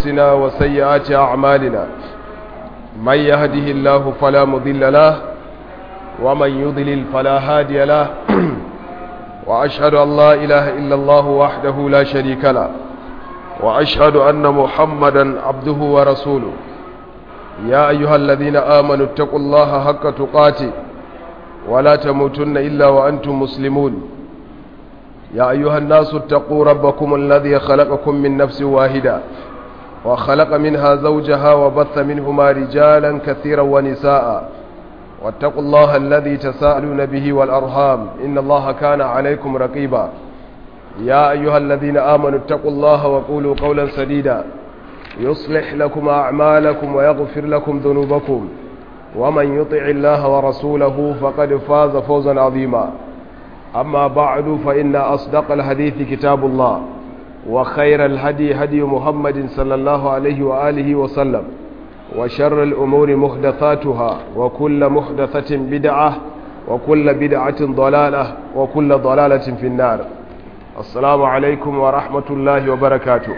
أنفسنا وسيئات أعمالنا من يهده الله فلا مضل له ومن يضلل فلا هادي له وأشهد أن لا إله إلا الله وحده لا شريك له وأشهد أن محمدا عبده ورسوله يا أيها الذين آمنوا اتقوا الله حق تقاته ولا تموتن إلا وأنتم مسلمون يا أيها الناس اتقوا ربكم الذي خلقكم من نفس واحدة وخلق منها زوجها وبث منهما رجالا كثيرا ونساء واتقوا الله الذي تساءلون به والأرham إن الله كان عليكم رقيبا يا أيها الذين آمنوا اتقوا الله وقولوا قولا سديدا يصلح لكم أعمالكم ويغفر لكم ذنوبكم ومن يطع الله ورسوله فقد فاز فوزا عظيما أما بعد فإن أصدق الحديث كتاب الله وخير الهدي هدي محمد صلى الله عليه وآله وسلم وشر الأمور محدثاتها وكل محدثة بدعة وكل بدعة ضلالة وكل ضلالة في النار السلام عليكم ورحمة الله وبركاته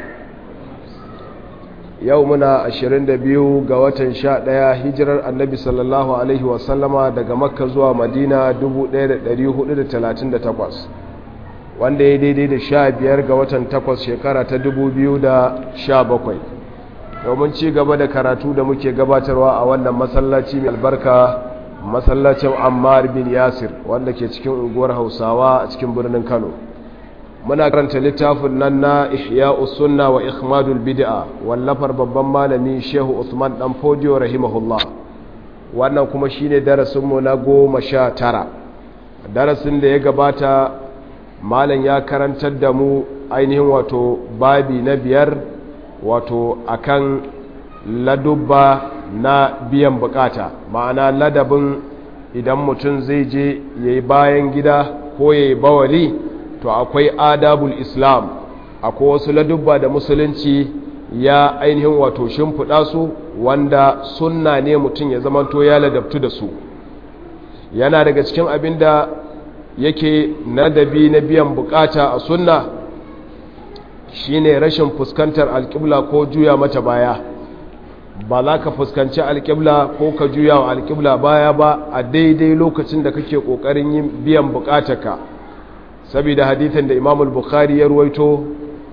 يومنا أشرين دبيو قوة شاء ديا هجر النبي صلى الله عليه وسلم دقى مكة زوا مدينة دبو دير دريوه دير تلاتين دتقوس wanda ya daidai da sha biyar ga watan takwas shekara ta dubu biyu da sha bakwai domin ci gaba da karatu da muke gabatarwa a wannan masallaci mai albarka masallacin ammar bin yasir wanda ke cikin unguwar hausawa a cikin birnin kano muna karanta littafin nan na ihya sunna wa ikhmadul bid'a wallafar babban malami shehu usman dan fodiyo rahimahullah wannan kuma shine darasinmu na goma sha tara darasin da ya gabata malam ya karantar da mu ainihin wato babi na biyar wato akan ladubba na biyan bukata ma'ana ladabin idan mutum zai je ya yi bayan gida ko ya yi bawali to akwai adabul islam akwai wasu ladubba da musulunci ya ainihin wato shimfiɗa su wanda sunna ne mutum ya zamanto ya ladabtu da su yana daga cikin abin da yake nadabi na biyan bukata a sunna shine rashin fuskantar alƙibla ko juya mata baya ba za ka fuskanci alƙibla ko ka juya wa alƙibla baya ba a daidai lokacin da kake ƙoƙarin yin biyan bukatarka saboda hadithin da imamul bukhari ya ruwaito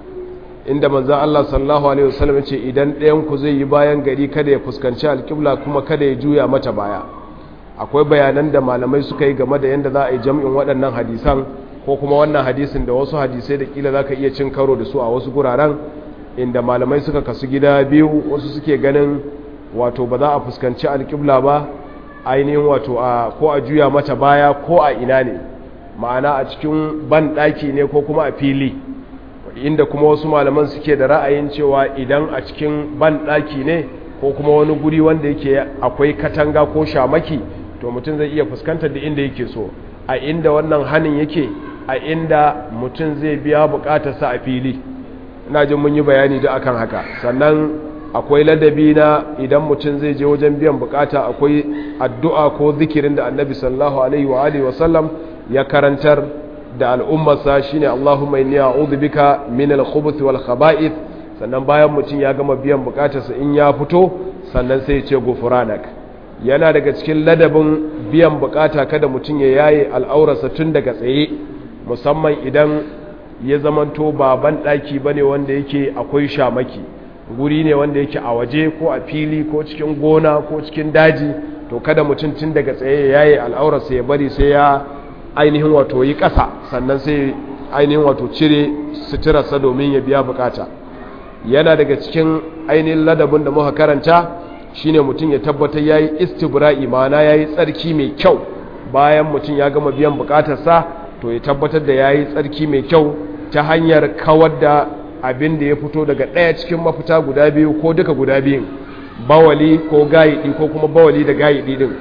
inda manzan Allah sallallahu alaihi wasallam ce idan ɗayan ku zai yi bayan gari kada ya fuskanci alƙibla kuma kada ya juya mata baya akwai bayanan da malamai suka yi game da yadda za a yi jam'in waɗannan hadisan ko kuma wannan hadisin da wasu hadisai da kila za ka iya cin karo da su a wasu guraren inda malamai suka kasu gida biyu wasu suke ganin wato ba za a fuskanci alƙibla ba ainihin wato a ko a juya mata baya ko a ina ne ma'ana a cikin ban ɗaki ne ko kuma a fili inda kuma wasu malaman suke da ra'ayin cewa idan a cikin ban ɗaki ne ko kuma wani guri wanda yake akwai katanga ko shamaki to mutum zai iya fuskantar da inda yake so a inda wannan hannun yake a inda mutum zai biya bukatarsa a fili ina jin mun yi bayani da akan haka sannan akwai ladabi na idan mutum zai je wajen biyan bukata akwai addu'a ko zikirin da annabi sallallahu alaihi wa alihi wa sallam ya karantar da al'ummarsa shine Allahumma inni a'udhu bika min al-khubuth wal khaba'ith sannan bayan mutum ya gama biyan bukatarsa in ya fito sannan sai ya ce gufranak yana daga cikin ladabin biyan bukata kada mutum ya yaye al'aurarsa tun daga tsaye musamman idan ya zamanto baban ɗaki ba ne wanda yake akwai shamaki guri ne wanda yake a waje ko a fili ko cikin gona ko cikin daji to kada mutum tun daga tsaye ya yaye al'aurarsa ya bari sai ya ainihin wato yi ƙasa sannan sai ainihin wato cire suturarsa domin ya biya bukata yana daga cikin ainihin ladabin da muka karanta shine mutum ya tabbatar yayi istibra'i ma'ana yayi tsarki mai kyau bayan mutum ya gama biyan bukatarsa to ya tabbatar da yayi tsarki mai kyau ta hanyar kawar da abin da ya fito daga ɗaya cikin mafita guda biyu ko duka guda biyun bawali ko gayidi ko kuma bawali da gayidi din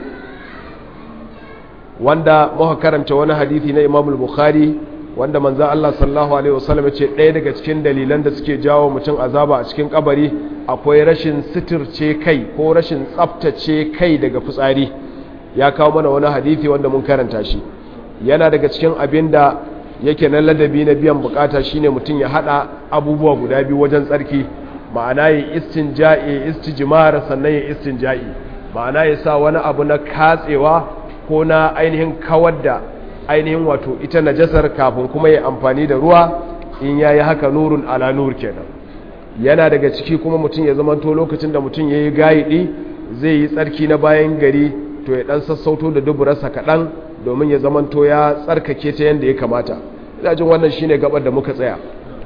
wanda muka karanta wani hadisi na Imam Bukhari wanda manzo Allah sallallahu alaihi wasallam ya ce ɗaya daga cikin dalilan da suke jawo mutum azaba a cikin kabari akwai rashin sitirce kai ko rashin tsaftace kai daga fitsari ya kawo mana wani hadisi wanda mun karanta shi yana daga cikin abin da yake na ladabi na biyan bukata shine mutum ya hada abubuwa guda biyu wajen tsarki ma'ana ya istinja'i ya istijmar sannan ya istinja'i ma'ana ya sa wani abu na katsewa ko na ainihin kawar da ainihin wato ita najasar kafin kuma ya amfani da ruwa in ya yi haka nurun ala nur kenan yana daga ciki kuma mutum ya zamanto lokacin da mutum ya yi gayiɗi zai yi tsarki na bayan gari to ya ɗan sassauto da duburarsa kaɗan domin ya zamanto ya tsarkake ta yadda ya kamata ina jin wannan shine gabar da muka tsaya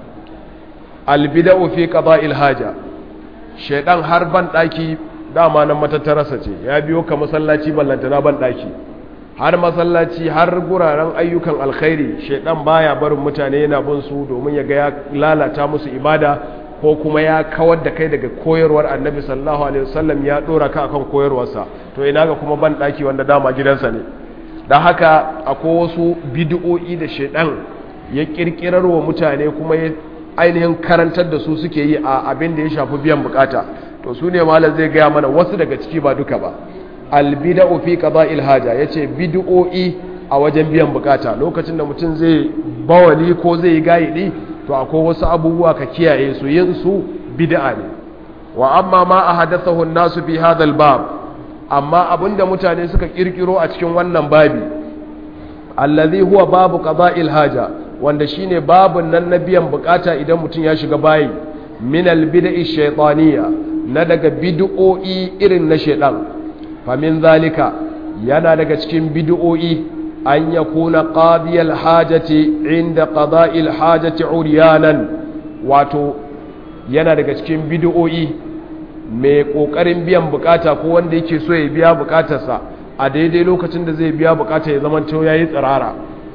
albida'u fi qada'il haja shaydan har ban daki dama nan matattararsa ce ya biyo ka masallaci ballantana ban daki har masallaci har guraren ayyukan alkhairi shaydan baya barin mutane yana bin su domin ya ga ya lalata musu ibada ko kuma ya kawar da kai daga koyarwar annabi sallallahu alaihi wasallam ya dora ka akan koyarwarsa to ina ga kuma ban daki wanda dama gidansa ne dan haka akwai wasu bid'o'i da shaydan ya kirkirar wa mutane kuma ya ainihin karantar da su suke yi a abin da ya shafi biyan bukata to su ne malam zai gaya mana wasu daga ciki ba duka ba albida'u fi qada'il haja yace bid'o'i a wajen biyan bukata lokacin da mutum zai bawali ko zai yi gaidi to akwai wasu abubuwa ka kiyaye su yin su bid'a ne wa amma ma ahadathahu an-nasu fi hadha al-bab amma abinda mutane suka kirkiro a cikin wannan babi allazi huwa babu qada'il haja wanda shine babun nan na biyan bukata idan mutum ya shiga bayi min albid'i shaytaniya na daga bid'o'i irin na shaytan fa min zalika yana daga cikin bid'o'i an yakuna qadiyal hajati inda qada'il hajati uryanan wato yana daga cikin bid'o'i mai kokarin biyan bukata ko wanda yake so ya biya bukatarsa a daidai lokacin da zai biya bukata ya zama to yayi tsirara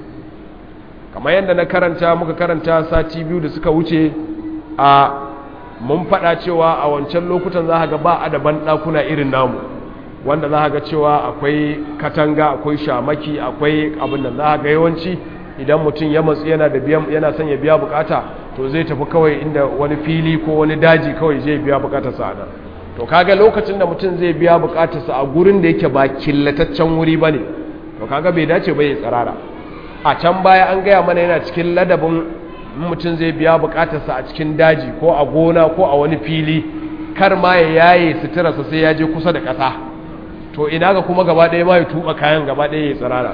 kamar yadda na karanta muka karanta sati biyu da suka wuce a mun faɗa cewa a wancan lokutan za ga ba a da banɗakuna irin namu wanda za ga cewa akwai katanga akwai shamaki akwai abin da za ga yawanci idan mutum ya matsu yana da biyan yana son ya biya bukata to zai tafi kawai inda wani fili ko wani daji kawai zai biya bukatarsa a nan to kaga lokacin da mutum zai biya bukatarsa a gurin da yake ba killataccen wuri ba ne to kaga bai dace ba ya tsirara a can baya an gaya mana yana cikin ladabin mutum zai biya bukatarsa a cikin daji ko a gona ko a wani fili kar ma ya yaye suturarsa sai ya je kusa da ƙasa to ina ga kuma gaba ɗaya ma ya tuba kayan gaba ɗaya ya tsirara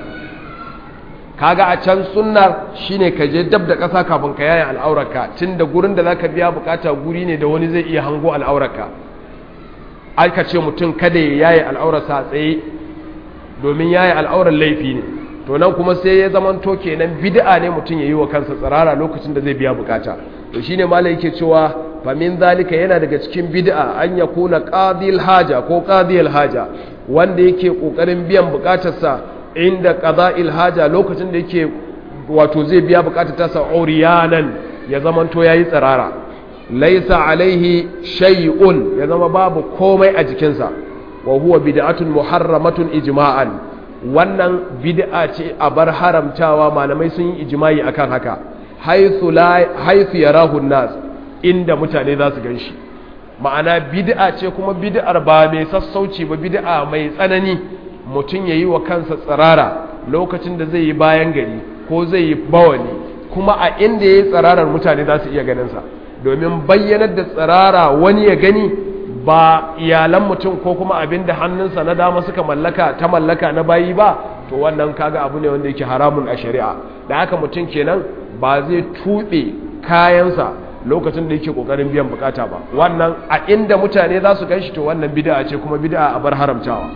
kaga a can sunnar shine ka je dab da ƙasa kafin ka yaye al'aurarka tun da gurin da zaka biya bukata guri ne da wani zai iya hango al'aurarka aka ce mutum kada ya yaye al'aurarsa a tsaye domin yaye al'aurar laifi ne to nan kuma sai ya zaman to kenan bid'a ne mutum ya yi wa kansa tsirara lokacin da zai biya bukata to shine malai yake cewa fa min zalika yana daga cikin bid'a an yakuna qadil haja ko qadiyal haja wanda yake kokarin biyan bukatarsa inda qada'il haja lokacin da yake wato zai biya bukatar tasa uriyanan ya zaman to yayi tsirara laisa alaihi shay'un ya zama babu komai a jikinsa wa huwa bid'atun muharramatun ijma'an wannan bid'a ce a bar haramtawa malamai sun yi ijma'i akan haka haythu la haythu yarahu nas inda mutane za su ganshi ma'ana bid'a ce kuma bid'ar ba mai sassauci ba bid'a mai tsanani mutum yayi wa kansa tsirara lokacin da zai yi bayan gari ko zai yi bawani kuma a inda yayi tsirarar mutane za su iya ganin sa domin bayyanar da tsirara wani ya gani ba iyalan mutum ko kuma abin da hannunsa na dama suka mallaka ta mallaka na bayi ba to wannan kaga abu ne wanda yake haramun a shari'a da haka mutum kenan ba zai tuɓe kayansa lokacin da yake ƙoƙarin biyan bukata ba wannan a inda mutane za su ganshi to wannan bid'a ce kuma bid'a a bar haramtawa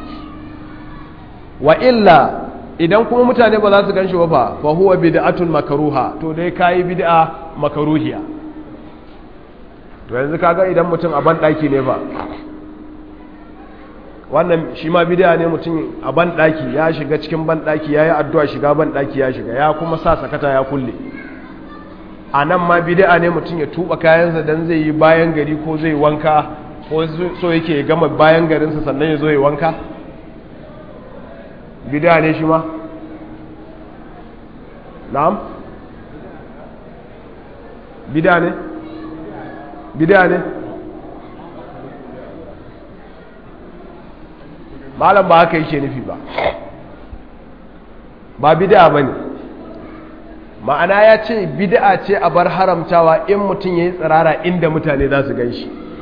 wa illa idan kuma mutane ba za su ganshi ba fa fa huwa bid'atun makruha to dai kai bid'a makruhiya to yanzu kaga idan mutum a banɗaki ne ba wannan shi ma bidiya ne mutum a banɗaki ya shiga cikin banɗaki ya yi addu'a shiga banɗaki ya shiga ya kuma sa sakata ya kulle a nan ma bidiya ne mutum ya tuba kayansa don zai yi bayan gari ko zai wanka ko so yake gama bayan garinsa sannan ya zo ya wanka bidiya ne shi ma na'am bidiya ne bid'a ne malam ba haka yake nufi ba ba bid'a bane ma'ana ya ce bid'a ce a bar haramtawa in mutum yayi tsirara inda mutane za su ganshi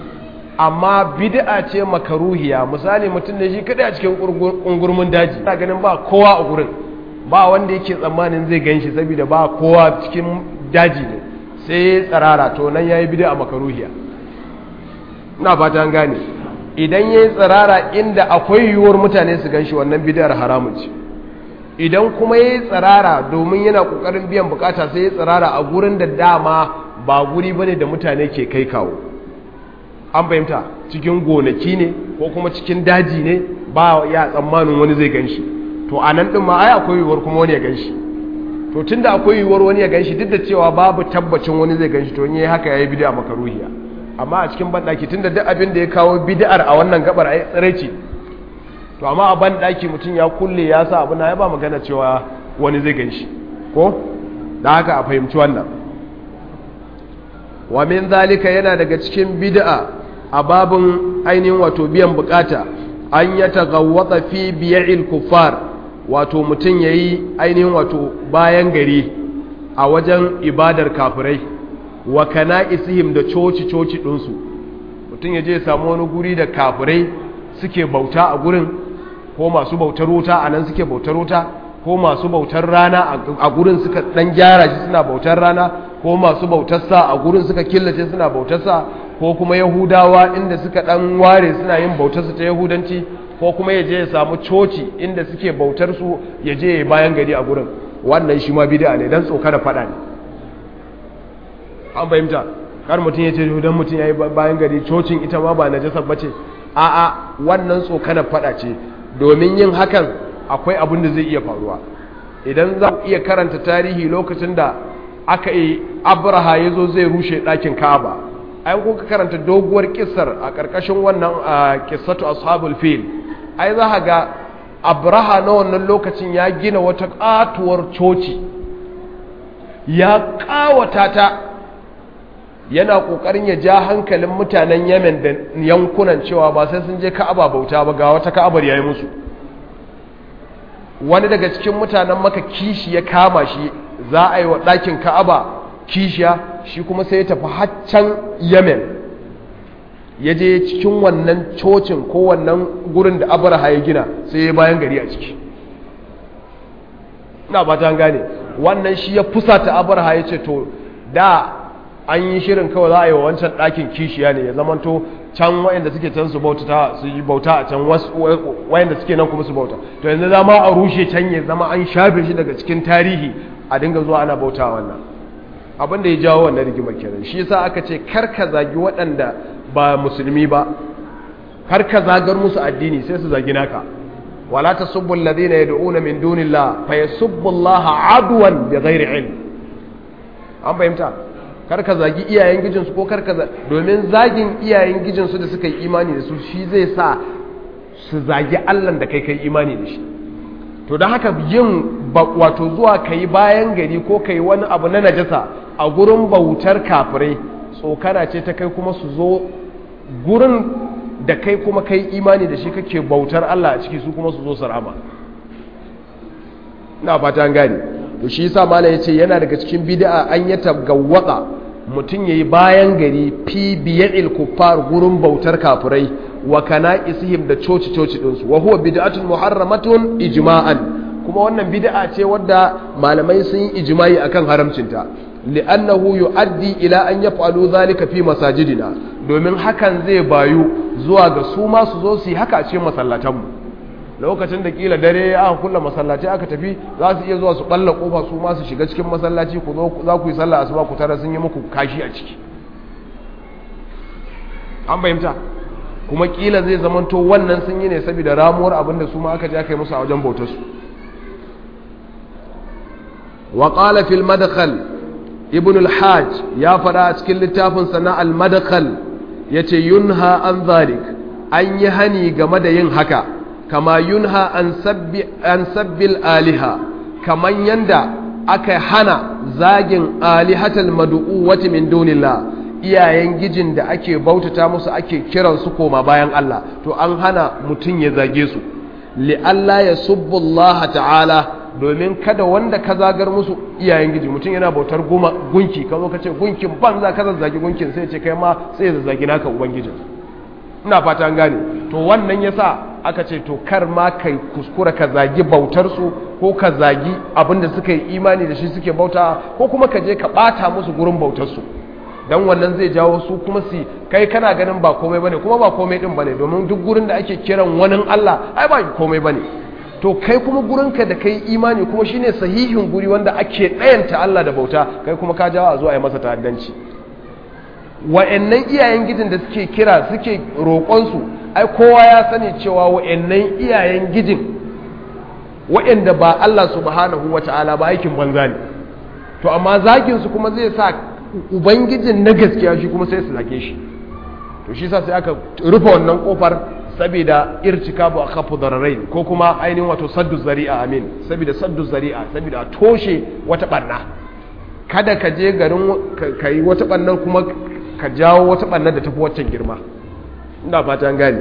amma bid'a ce makaruhiya misali mutum ne shi kadai a cikin ungurmin daji ina ganin ba kowa a gurin ba wanda yake tsammanin zai ganshi saboda ba kowa cikin daji ne sai tsarara to nan yayi bid'a makaruhiya ina fata an gane idan yayi tsarara inda akwai yiwuwar mutane su ganshi wannan bid'ar haramun ce idan kuma yayi tsarara domin yana kokarin biyan bukata sai ya tsarara a gurin da dama ba guri bane da mutane ke kai kawo an fahimta cikin gonaki ne ko kuma cikin daji ne ba ya tsammanin wani zai ganshi to a nan ɗin ma ai akwai yiwuwar kuma wani ya ganshi to tun da akwai yiwuwar wani ya ganshi duk da cewa babu tabbacin wani zai ganshi to in yi haka ya yi bid'a makaruhiya amma a cikin banɗaki tun da duk abin da ya kawo bid'ar a wannan gabar ai tsiraici to amma a banɗaki mutum ya kulle ya sa abu na ya ba magana cewa wani zai ganshi ko da haka a fahimci wannan wa min zalika yana daga cikin bid'a a babin ainihin wato biyan bukata an ya tagawwata fi biya'il kuffar wato mutum yayi ainihin wato bayan gari a wajen ibadar kafirai wa kana'isihim da coci coci ɗinsu mutum ya je ya samu wani guri da kafirai suke bauta a gurin ko masu bautar wuta a nan suke bautar wuta ko masu bautar rana a gurin suka dan gyara shi suna bautar rana ko masu bautar sa a gurin suka killace suna bautar sa ko kuma yahudawa inda suka dan ware suna yin bautar su ta yahudanci ko kuma ya je ya samu coci inda suke bautar su ya je ya bayan gari a gurin wannan shi ma bid'a ne dan tsoka da fada ne an fahimta kar mutum ya ce dan mutum yayi bayan gari cocin ita ma ba najasa bace a'a wannan tsoka da fada ce domin yin hakan akwai abin da zai iya faruwa idan za ku iya karanta tarihi lokacin da aka yi abraha ya zo zai rushe ɗakin ka'aba ai kuka karanta doguwar kisar a ƙarƙashin wannan kisatu ashabul fil ai za ga abraha na wannan lokacin ya gina wata ƙatuwar coci ya ƙawata ta yana ƙoƙarin ya ja hankalin mutanen yemen da yankunan cewa ba sai sun je ka'aba bauta ba ga wata ka'abar ya yi musu wani daga cikin mutanen maka kishi ya kama shi za a yi wa ɗakin ka'aba kishiya shi kuma sai ya tafi haccan yemen ya je cikin wannan cocin ko wannan gurin da abraha ya gina sai ya bayan gari a ciki na ba ta gane wannan shi ya fusata abraha ya ce to da an yi shirin kawai za a yi wa wancan ɗakin kishiya ne ya zamanto can wayanda suke can su bauta su yi bauta a can wayanda suke nan kuma su bauta to yanzu zama a rushe can ya zama an shafe shi daga cikin tarihi a dinga zuwa ana bauta wannan abin da ya jawo wannan rigima kenan shi yasa aka ce kar ka zagi waɗanda ba musulmi ba kar ka zagar musu addini sai su zagi naka wala tasubbu alladhina yad'una min dunillah fa yasubbu allaha adwan bighairi ilm an fahimta karka zagi iyayen gijinsu ko karka domin zagin iyayen gijinsu da suka yi imani da su shi zai sa su zagi allan da kai kai imani da shi to don haka yin wato zuwa ka yi bayan gari ko ka yi wani abu na najasa a gurin bautar kafirai tsokana ce ta kai kuma su zo gurin da kai kuma kai imani da shi kake bautar allah a ciki su kuma su zo su rama na fata an gane to shi yasa malam yace yana daga cikin bid'a an ya tabgawwaka mutum yayi bayan gari fi biyadil kuffar gurin bautar kafirai wa kana'isihim da coci coci din su wa huwa bid'atun muharramatun ijma'an kuma wannan bid'a ce wadda malamai sun yi ijma'i akan haramcinta li'annahu yu'addi ila an yaf'alu dhalika fi masajidina domin hakan zai bayu zuwa ga su ma su zo su yi haka a cikin masallatanmu lokacin da kila dare aka kulla masallaci aka tafi za su iya zuwa su balla kofa su ma su shiga cikin masallaci ku zo za ku yi sallah asuba ku tara sun yi muku kashi a ciki an bayyanta kuma kila zai zamanto wannan sun yi ne saboda ramuwar abinda su ma aka je aka yi musu a wajen bautar su wa qala fil madkhal ibn al-hajj ya fada a cikin littafin sana al-madkhal yace yunha an zalik an yi hani game da yin haka kama yunha an sabbi an sabbil aliha kaman yanda aka hana zagin alihatal mad'uwati min dunillah iyayen gijin da ake bautata musu ake kiran su koma bayan Allah to an hana mutun ya zage su li Allah ya subbu Allah ta'ala domin kada wanda ka zagar musu iyayen giji mutum yana bautar gunki ka zo ka ce gunkin ban za ka zazzagi gunkin sai ce kai ma sai ya zazzagi naka ubangijin ina fata an gane to wannan yasa aka ce to kar ma kai kuskura ka zagi bautar su ko ka zagi abinda suka yi imani da shi suke bauta ko kuma ka je ka bata musu gurin bautar su dan wannan zai jawo su kuma su kai kana ganin ba komai bane kuma ba komai din bane domin duk gurin da ake kiran wani Allah ai ba komai bane to kai kuma gurinka da kai imani kuma shine sahihin guri wanda ake ɗayanta Allah da bauta kai kuma ka jawo a zo a yi masa ta'addanci wa'annan iyayen gijin da suke kira suke roƙonsu ai kowa ya sani cewa wa'annan iyayen gijin wa'anda ba Allah subhanahu wata'ala ba aikin banza ne to amma zagin su kuma zai sa ubangijin na gaskiya shi kuma sai su zage shi to shi sa sai aka rufe wannan kofar saboda irtikabu akhafu dararain ko kuma ainihin wato saddu zari'a amin saboda saddu zari'a saboda toshe wata barna kada ka je garin ka yi wata barnar kuma ka jawo wata barnar da tafi waccan girma ina fatan gani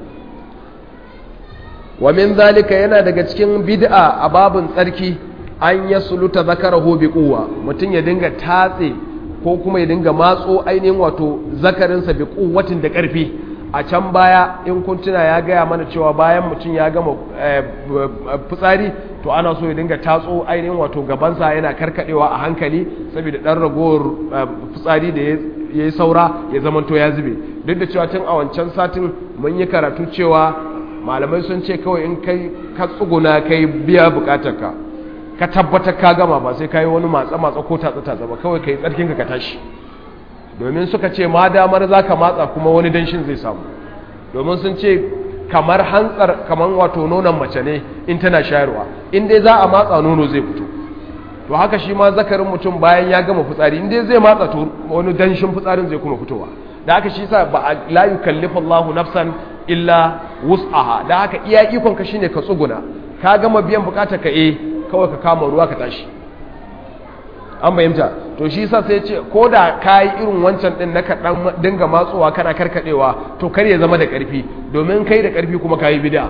wa min zalika yana daga cikin bid'a a babun tsarki an yasluta zakarahu bi quwwa mutun ya dinga tatse ko kuma ya dinga matso ainihin wato zakarinsa bi quwwatin da karfi a can baya in kun tuna ya gaya mana cewa bayan mutum ya gama fitsari to ana so ya dinga tatso ainihin wato gabansa yana karkadewa a hankali saboda dan ragowar fitsari da ya yi saura ya zamanto ya zube duk da cewa tun a wancan satin mun yi karatu cewa malamai sun ce kawai in kai ka tsuguna kai biya bukatarka ka tabbatar ka gama ba sai ka yi wani matsa matsa ko tatsa tatsa ba kawai ka yi tsarkinka ka tashi domin suka ce ma damar za ka matsa kuma wani danshin zai samu domin sun ce kamar hantsar kamar wato nonon mace ne in tana shayarwa in dai za a matsa nono zai fito to haka shi ma zakarin mutum bayan ya gama fitsari in dai zai matsa to wani danshin fitsarin zai kuma fitowa da haka shi sa ba a la yukallifu Allahu nafsan illa wus'aha da haka iya ikon ka shine ka tsuguna ka gama biyan bukatar ka eh kawai ka kama ruwa ka tashi an bayyanta to shi sa sai ce ko da ka yi irin wancan din na kaɗan dinga matsowa kana karkaɗewa to kar ya zama da ƙarfi domin kai da ƙarfi kuma ka yi bida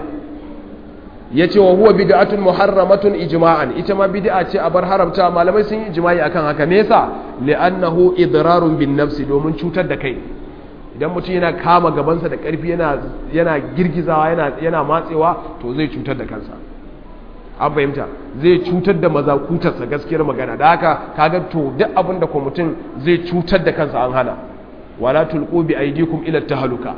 ya ce wa huwa bid'atun muharramatun ijma'an ita ma bid'a ce a bar haramta malamai sun yi ijma'i akan haka me yasa li'annahu idrarun bin nafsi domin cutar da kai idan mutum yana kama gabansa da ƙarfi yana yana girgizawa yana yana matsewa to zai cutar da kansa an fahimta zai cutar da mazakutarsa gaskiyar magana da haka kaga to duk abin da mutum zai cutar da kansa an hana wala tulqu bi aydikum ila tahluka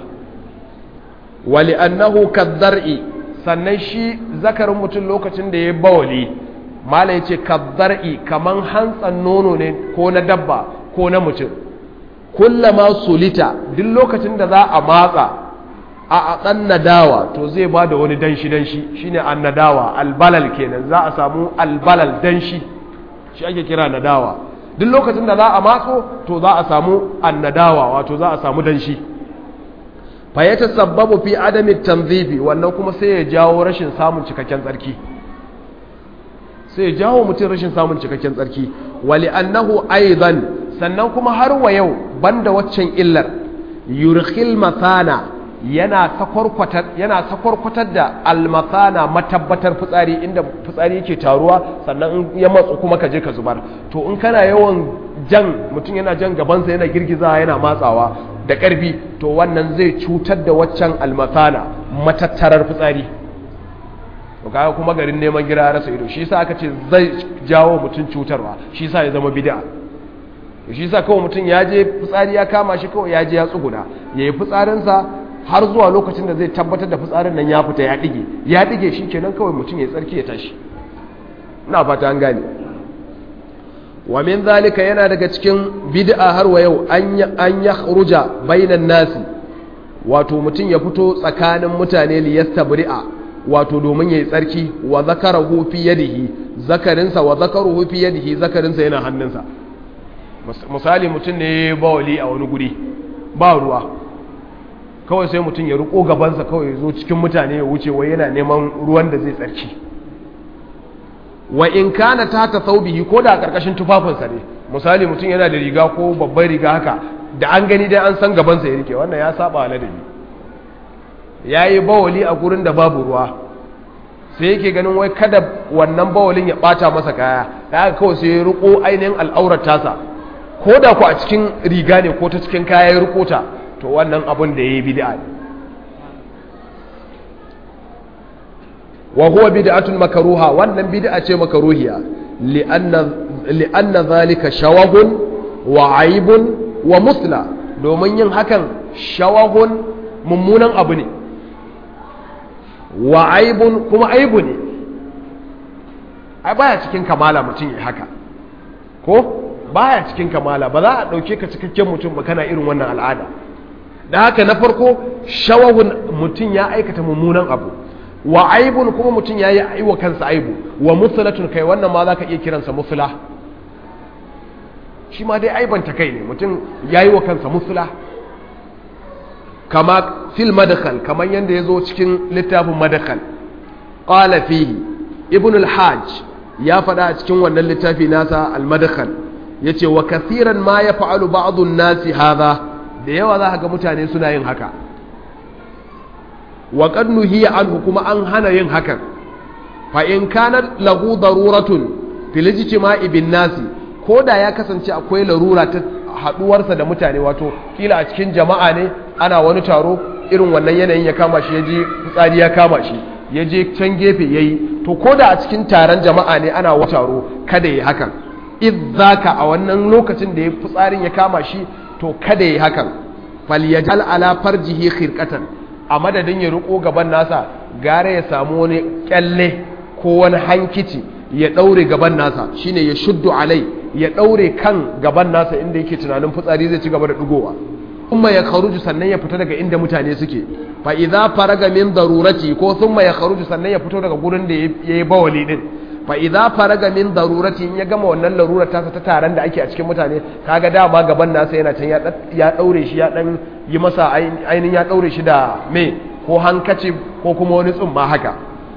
wa li'annahu kadhar'i sannan shi zakarin mutum lokacin da ya bawali mala yace kadhar'i kaman hantsan nono ne ko na dabba ko na mutum kullama sulita duk lokacin da za a matsa a ɗan nadawa to zai ba da wani danshi-danshi shi ne an nadawa albalal kenan za a samu albalal danshi shi ake kira nadawa duk lokacin da za a matso to za a samu an nadawa wato za a samu danshi fayyata sababu fi adami tanzifi wannan kuma sai ya jawo rashin samun cikakken tsarki sai ya jawo mutum rashin samun cikakken tsarki wali annahu aidan sannan kuma har wa yau banda waccan illar yurkhil mathana yana sakwarkwatar da almasana matabbatar fitsari inda fitsari yake taruwa sannan in ya matsu kuma ka je ka zubar to in kana yawan jan mutum yana jan gabansa yana girgiza yana matsawa da ƙarfi to wannan zai cutar da waccan almasana matattarar fitsari to kaga kuma garin neman gira rasa ido shi yasa aka ce zai jawo mutum cutarwa shi yasa ya zama bid'a shi yasa kawai mutum ya je fitsari ya kama shi kawai ya je ya tsuguna yayi fitsarinsa har zuwa lokacin da zai tabbatar da fitsarin nan ya fita ya dige ya dige shi kenan kawai mutum ya tsarki ya tashi ina fata an gane wa min zalika yana daga cikin bid'a har wa yau an ya khuruja bainan nasi wato mutum ya fito tsakanin mutane li yastabri'a wato domin yayi tsarki wa zakarahu fi yadihi zakarinsa wa zakaruhu fi yadihi zakarinsa yana hannunsa misali mutum ne bawali a wani guri ba ruwa kawai sai mutum ya riko gabansa kawai zo cikin mutane ya wuce wai yana neman ruwan da zai tsarki wa in kana ta ta saubihi ko da karkashin tufafinsa ne misali mutum yana da riga ko babbar riga haka da an gani dai an san gabansa ya rike wannan ya saba wa ladabi ya yi bawali a gurin da babu ruwa sai yake ganin wai kada wannan bawalin ya bata masa kaya da haka kawai sai ya riko ainihin al'aurar tasa ko da ku a cikin riga ne ko ta cikin kaya ya riko ta to wannan abin da ya yi bid'a ne wa huwa bid'atun makruha wannan bid'a ce makruhiya li'anna li'anna zalika shawahun wa aibun wa musla domin yin hakan shawahun mummunan abu ne wa aibun kuma aibu ne ai baya cikin kamala mutum ya haka ko baya cikin kamala ba za a ɗauke ka cikakken mutum ba kana irin wannan al'ada da haka na farko shawahun mutum ya aikata mummunan abu wa aibun kuma mutum ya yi aiwa kansa aibu wa musulatun kai wannan ma za ka iya kiransa musula shi ma dai aibanta kai ne mutum ya yi wa kansa musula kama fil madakhal kamar yadda ya zo cikin littafin madakhal qala fihi ibn al-hajj ya faɗa a cikin wannan littafi nasa al-madakhal yace wa kathiran ma yaf'alu ba'd an-nasi hadha da yawa za ga mutane suna yin haka wa qad nuhiya anhu kuma an hana yin hakan fa in kana lahu daruratun fil ijtima'i bin nasi koda ya kasance akwai larura ta haduwarsa da mutane wato kila a cikin jama'a ne ana wani taro irin wannan yanayin ya kama shi yaje fitsari ya kama shi yaje can gefe yayi to koda a cikin taron jama'a ne ana wani taro kada yi hakan idzaka a wannan lokacin da ya fitsarin ya kama shi to kada yi hakan falyajal ala farjihi khirqatan a madadin ya riko gaban nasa gare ya samu wani kyalle ko wani hankici ya daure gaban nasa shine ya shuddu alai ya daure kan gaban nasa inda yake tunanin fitsari zai ci gaba da dugowa kuma ya kharuju sannan ya fita daga inda mutane suke fa idza faraga min darurati ko thumma ya kharuju sannan ya fito daga gurin da yayi bawali din fa idza faraga min darurati in ya gama wannan larurar tasa ta taron da ake a cikin mutane kaga dama gaban nasa yana can ya daure shi ya dan yi masa ainihin ya daure shi da me ko hankaci ko kuma wani tsumma haka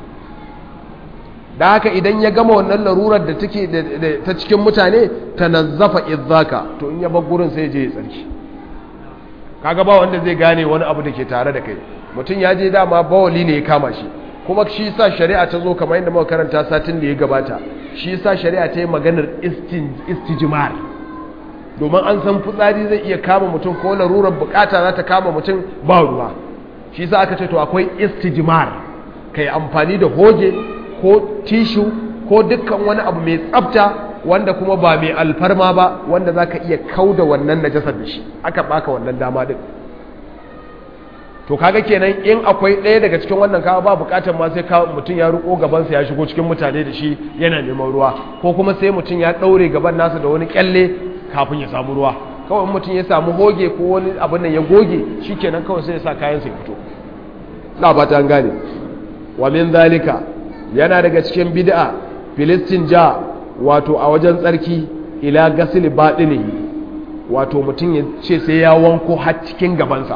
da haka idan ya gama wannan larurar da take ta cikin mutane tanazzafa idzaka to in ya bar gurin sai je ya tsarki kaga ba wanda zai gane wani abu da ke tare da kai mutum ya je dama bawali ne ya kama shi kuma shi sa shari'a ta zo kamar yadda muka karanta satin da ya gabata shi sa shari'a ta yi maganar istijmar domin an san fitsari zai iya kama mutum ko larurar bukata za ta kama mutum ba ruwa shi sa aka ce to akwai istijmar kai amfani da hoge ko tishu ko dukkan wani abu mai tsafta wanda kuma ba mai alfarma ba wanda za ka iya kauda wannan najasar da shi aka baka wannan dama din to kaga kenan in akwai ɗaya daga cikin wannan kawo ba bukatar ma sai mutum ya ruko gabansa ya shigo cikin mutane da shi yana neman ruwa ko kuma sai mutum ya ɗaure gaban nasa da wani kyalle kafin ya samu ruwa kawai mutum ya samu hoge ko wani abin nan ya goge shi kenan kawai sai ya sa kayansa ya fito na ba ta gane wa min zalika yana daga cikin bid'a filistin ja wato a wajen tsarki ila gasil baɗinihi wato mutum ya ce sai ya wanko har cikin gabansa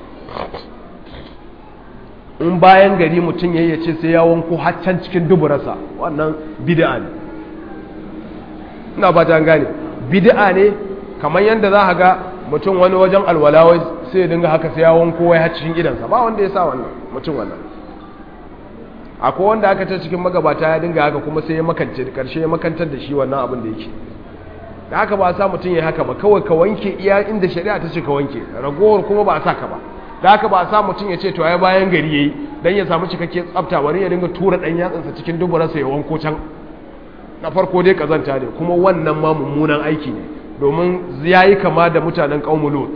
in bayan gari mutum ya ce sai ya wanko haccan cikin duburarsa wannan bid'a ne ina ba ta gane bid'a ne kamar yadda za a ga mutum wani wajen alwalawai sai ya dinga haka sai ya wanko wai har cikin gidansa ba wanda ya sa wannan mutum wannan akwai wanda aka ce cikin magabata ya dinga haka kuma sai ya makance da karshe ya makantar da shi wannan abin da yake da haka ba a sa mutum ya haka ba kawai ka wanke iya inda shari'a ta ce ka wanke ragowar kuma ba a sa ka ba da haka ba a sa mutum ya ce to ai bayan gari yayi dan ya samu cikakken tsafta wani ya dinga tura dan yatsansa cikin duburarsa ya wanko can na farko dai kazanta ne kuma wannan ma mummunan aiki ne domin yayi kama da mutanen qaumul lut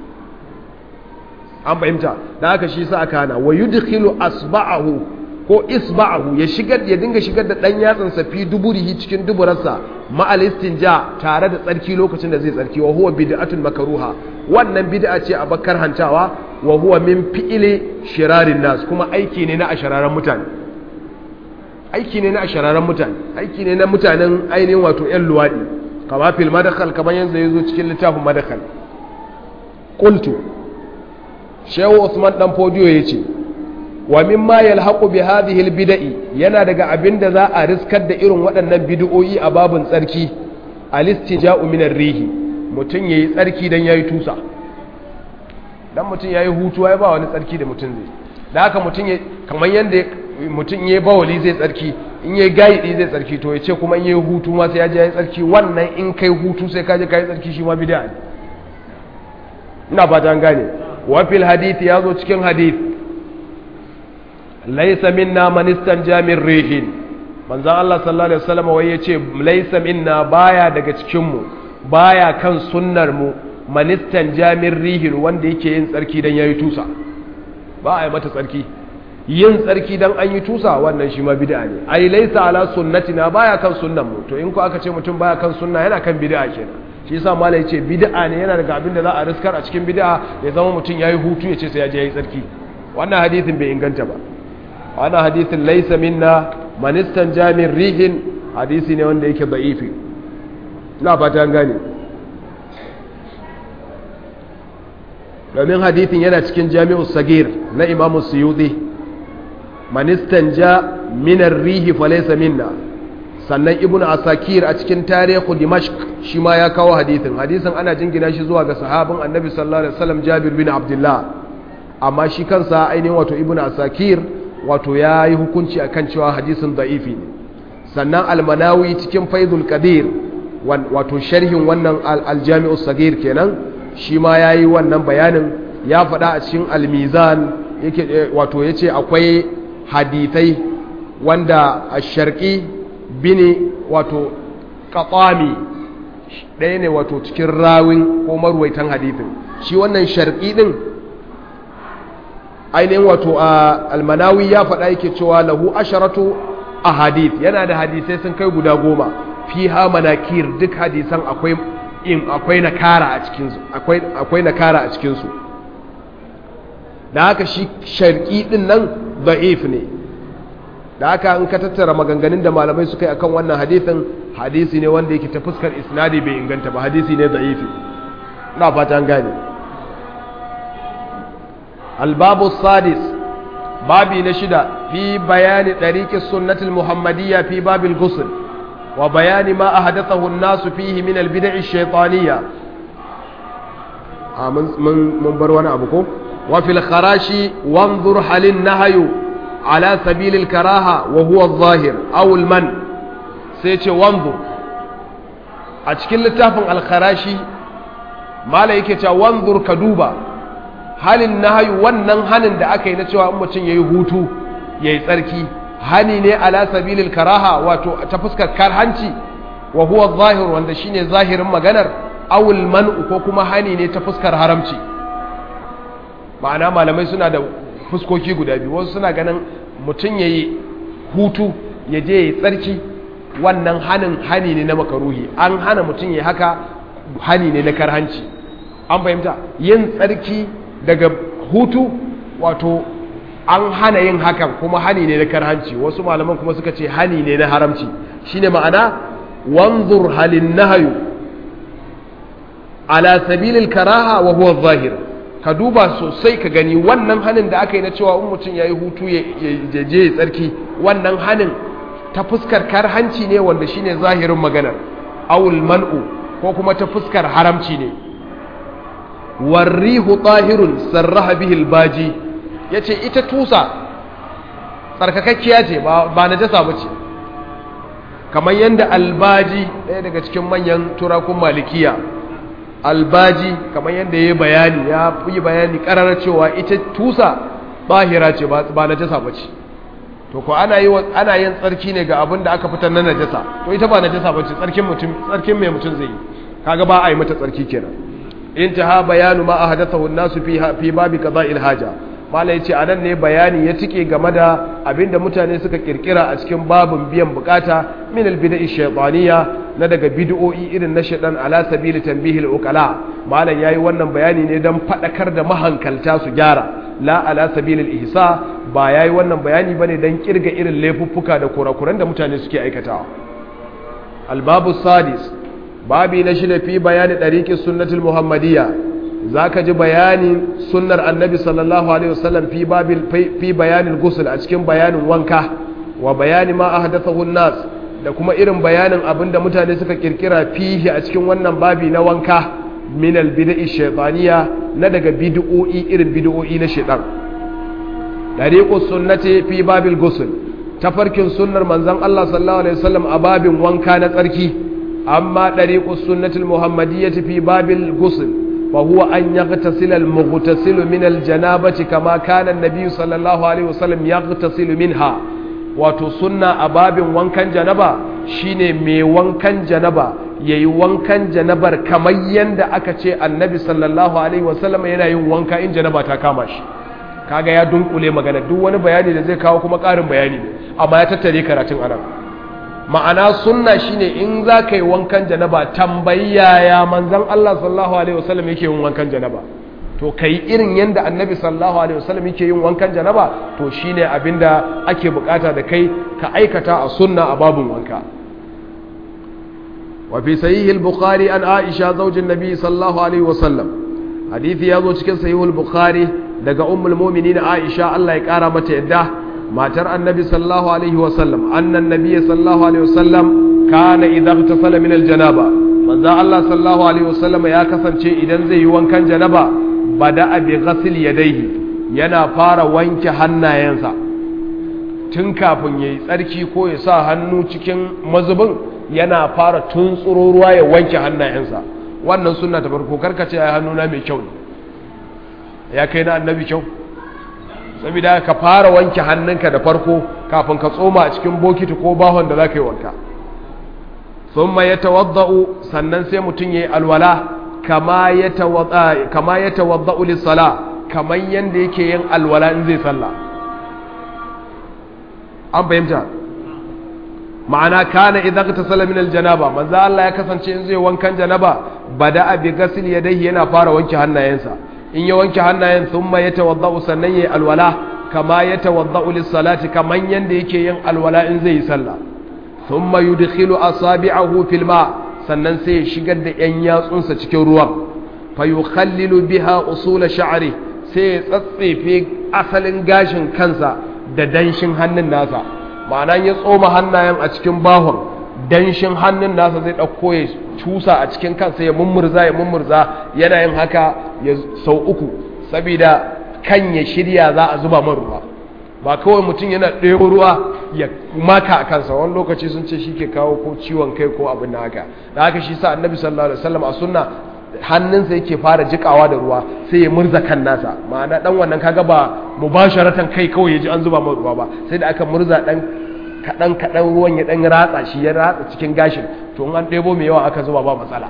an fahimta da haka shi sa aka hana wa yudkhilu asba'ahu ko isba'ahu ya shigar ya dinga shigar da dan yatsansa fi duburihi cikin duburarsa ma'al istinja tare da tsarki lokacin da zai tsarki wa huwa bid'atun makruha wannan bid'a ce a bakar hantawa wa huwa min fi'ili shirarin nas kuma aiki ne na ashararan mutane aiki ne na ashararan mutane aiki ne na mutanen ainihin wato yan luwadi kama fil madakhal kamar yanzu yazo cikin littafin madakhal qultu shehu usman dan fodiyo yace wa mimma yalhaqu bi hadhihi albid'i yana daga abinda za a riskar da irin waɗannan bid'o'i a babun tsarki alistija'u min ar-rihi mutun yayi tsarki dan yayi tusa dan mutun yayi hutu ai ba wani tsarki da mutun zai da haka mutun ya kamar yanda mutun yayi bawali zai tsarki in yayi gaidi zai tsarki to yace kuma in yayi hutu ma sai ya je yayi tsarki wannan in kai hutu sai ka je kai tsarki shi ma bid'a ne ina ba ta gane wa fil hadith yazo cikin hadith laysa minna man istanja min rihin manzon Allah sallallahu alaihi wasallam wai yace laysa minna baya daga cikin mu baya kan sunnar mu man istanja min rihin wanda yake yin tsarki dan yayi tusa ba a yi mata tsarki yin tsarki dan an yi tusa wannan shi ma bid'a ne ai laysa ala sunnatina baya kan sunnan mu to in ko aka ce mutum baya kan sunna yana kan bid'a kenan shi yasa mala yace bid'a ne yana daga abin da za a riskar a cikin bid'a ya zama mutum yayi hutu ya ce sai ya je yayi tsarki wannan hadisin bai inganta ba wannan hadisin laysa minna man istanja min rihin hadisi ne wanda yake da'ifi ina fata an gane domin hadisin yana cikin jami'us sagir na imamu suyuti man istanja min rihi falaysa minna sannan ibnu asakir a cikin tarihu dimashq shi ma ya kawo hadisin hadisin ana jingina shi zuwa ga sahabin annabi sallallahu alaihi wasallam jabir bin abdullah amma shi kansa ainihin wato ibnu asakir wato ya yi hukunci akan cewa hadisin da'ifi ne sannan almanawi cikin faidul qadir wato sharhin wannan aljami'u sagir kenan shi ma ya yi wannan bayanin ya faɗa a cikin almizan yake wato ya ce akwai hadithai wanda a sharƙi bini wato ƙaƙami ɗaya ne wato cikin rawin ko marwaitan hadithin shi wannan sharƙi ɗin ainihin wato a almanawi ya faɗa yake cewa lahu asharatu a hadith yana da hadisai sun kai guda goma fi ha manakir duk hadisan akwai in akwai nakara a cikinsu akwai akwai nakara a cikinsu da haka shi sharqi din nan da'if ne da haka in ka tattara maganganun da malamai suka yi akan wannan hadisin hadisi ne wanda yake ta fuskar isnadi bai inganta ba hadisi ne da'ifi ina fata an gane الباب السادس بابي نشدة في بيان طريق السنة المحمدية في باب الغسل وبيان ما أحدثه الناس فيه من البدع الشيطانية آه من من من بروانا أبوكم وفي الخراش وانظر هل النهي على سبيل الكراهة وهو الظاهر أو المن سيتش وانظر أتكلم لتافن الخراشي ما لا وانظر كدوبا halin nahayu wannan hanin da aka yi na cewa in mutum ya yi hutu ya yi tsarki hani ne ala sabilil karaha wato ta fuskar karhanci wa huwa zahir wanda shine zahirin maganar awul man'u ko kuma hani ne ta fuskar haramci ma'ana malamai suna da fuskoki guda biyu wasu suna ganin mutum ya yi hutu ya je ya yi tsarki wannan hanin hani ne na makaruhi an hana mutum ya haka hani ne na karhanci an fahimta yin tsarki daga hutu wato an hana yin hakan kuma hani ne na karhanci wasu malaman kuma suka ce hani ne na haramci shine ma'ana wanzur halin nahayu ala sabilil karaha wa huwa zahir ka duba sosai ka gani wannan hanin da aka yi na cewa in mutum ya yi hutu ya je ya tsarki wannan hanin ta fuskar karhanci ne wanda shine zahirin maganar awul man'u ko kuma ta fuskar haramci ne warrihu tahirun sarraha bihil baji yace ita tusa tsarkakakkiya ce ba na jasa bace kamar yadda albaji ɗaya daga cikin manyan turakun malikiya albaji kamar yadda ya bayani ya yi bayani ƙararar cewa ita tusa bahira ce ba na jasa bace to ko ana yi ana yin tsarki ne ga abin da aka fitar na najasa to ita ba najasa bace tsarkin mutum tsarkin mai mutum zai yi kaga ba a yi mata tsarki kenan intaha bayanu ma ahdathahu an-nasu fi fi babi qada'il haja mala yace anan ne bayani ya tike game da abinda mutane suka kirkira a cikin babun biyan bukata min al-bida'i shaytaniya na daga bid'o'i irin na shaytan ala sabili tanbihil uqala malan yayi wannan bayani ne dan fadakar da mahankalta su gyara la ala sabilil ihsa ba yayi wannan bayani bane dan kirga irin laifuffuka da kurakuran da mutane suke aikatawa al-babu sadis babi na shida fi bayani ɗariƙin sunnatul muhammadiyya za ka ji bayanin sunnar annabi sallallahu alaihi wasallam fi bayanin gusul a cikin bayanin wanka wa bayani ma ahdathahu nas da kuma irin bayanin abin da mutane suka kirkira fihi a cikin wannan babi na wanka min albid'i shaytaniya na daga bid'o'i irin bid'o'i na shaytan dariqus sunnati fi babil gusul tafarkin sunnar manzon Allah sallallahu alaihi wasallam a babin wanka na tsarki amma ɗariƙus sunnatul muhammadiyyati fi babil gusul فهو أن يغتسل المغتسل من الجنابة كما كان النبي صلى الله عليه وسلم يغتسل منها wato sunna a babin wankan janaba shine mai wankan janaba yayi wankan janabar kamar yanda aka ce annabi sallallahu alaihi wasallam yana yin wanka in janaba ta kama shi kaga ya dunkule magana duk wani bayani da zai kawo kuma ƙarin bayani ne amma ya tattare karatun anan ma'ana sunna shine in za ka yi wankan janaba tambayi yaya manzan Allah sallallahu alaihi wasallam yake yin wankan janaba to kai irin yanda annabi sallallahu alaihi wasallam yake yin wankan janaba to shine abinda ake bukata da kai ka aikata a sunna a babun wanka wa fi sahih al-bukhari an aisha zaujin nabi sallallahu alaihi wasallam hadisi ya zo cikin sahih al-bukhari daga ummul mu'minin aisha Allah ya kara mata yadda matar annabi sallallahu alaihi wasallam annan nabiyyi sallallahu alaihi wasallam kana idza igtasala min aljanaba manzo Allah sallallahu alaihi wasallam ya kasance idan zai yi wankan janaba bada bi ghasl yadayhi yana fara wanke hannayensa tun kafin yayi tsarki ko ya sa hannu cikin mazubin yana fara tuntsuro ruwa ya wanke hannayensa wannan sunna ta farko karkace ai hannuna mai kyau ne ya kai na annabi kyau saboda ka fara wanke hannunka da farko kafin ka tsoma a cikin bokiti ko bahon da za ka yi wanka thumma yatawaddau sannan sai mutum yayi alwala kama yatawadda kama yatawaddau lis-sala kaman yanda yake yin alwala in zai sallah an fahimta ma'ana kana idan ka tasala min aljanaba manzo Allah ya kasance in zai wankan janaba bada bi ghasl yadayhi yana fara wanke hannayensa in ya wanke hannayen thumma yatawaddau sannan yayi alwala kama yatawaddau lis-salati kaman yanda yake yin alwala in zai yi sallah thumma yudkhilu asabi'ahu fil ma sannan sai ya shigar da yan yatsunsa cikin ruwan fa yukhallilu biha usul sha'ri sai ya tsatsefe asalin gashin kansa da danshin hannun nasa ma'ana ya tsoma hannayen a cikin bahon danshin hannun nasa zai ɗauko ya cusa a cikin kansa ya mummurza ya mummurza yana yin haka ya sau uku saboda kan ya shirya za a zuba man ruwa ba kawai mutum yana ɗebo ruwa ya maka a kansa wani lokaci sun ce shi ke kawo ko ciwon kai ko abin da haka da haka shi sa annabi sallallahu alaihi wasallam a sunna hannunsa yake fara jikawa da ruwa sai ya murza kan nasa ma'ana dan wannan kaga ba mubasharatan kai kawai yaji an zuba mai ruwa ba sai da aka murza dan kadan kadan ruwan ya dan ratsa shi ya ratsa cikin gashin to in an ɗebo mai yawa aka zuba ba matsala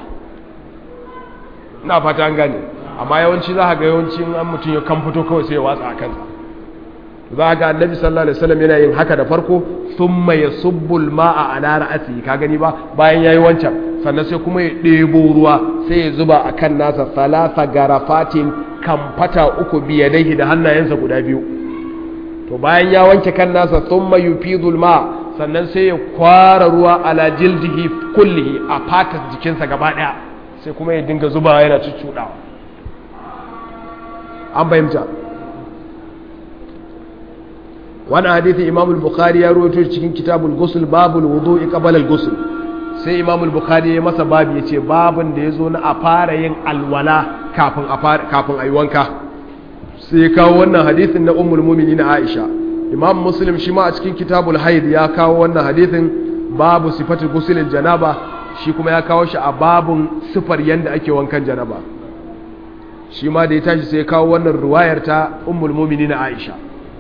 ina fata an gane amma yawanci za ka ga yawanci an mutum ya kan fito kawai sai ya watsa a kansa za ga annabi sallallahu alaihi wasallam yana yin haka da farko thumma yasubbu al-ma'a ala ra'si ka gani ba bayan yayi wancan sannan sai kuma ya ɗebo ruwa sai ya zuba a kan nasa salasa garafatin kamfata uku biyadaihi da hannayensa guda biyu to bayan ya wanke kan nasa thumma yufidul ma sannan sai ya kwara ruwa ala jildihi kullihi a fatar jikinsa gaba daya sai kuma ya dinga zuba yana cuccudawa an bayyanta wani hadithi imam al-bukhari ya rawaito cikin kitabul ghusl babul wudu'i qabla al-ghusl sai imam al-bukhari ya masa babu yace babun da yazo na a fara yin alwala kafin a fara kafin ayi wanka sai kawo wannan hadithin na ummul mu'minin aisha imam muslim shi ma a cikin kitabul haid ya kawo wannan hadithin babu sifatul ghusl janaba shi kuma ya kawo shi a babun sifar yanda ake wankan janaba shi ma da ya tashi sai ya kawo wannan riwayar ta ummul mu'minin aisha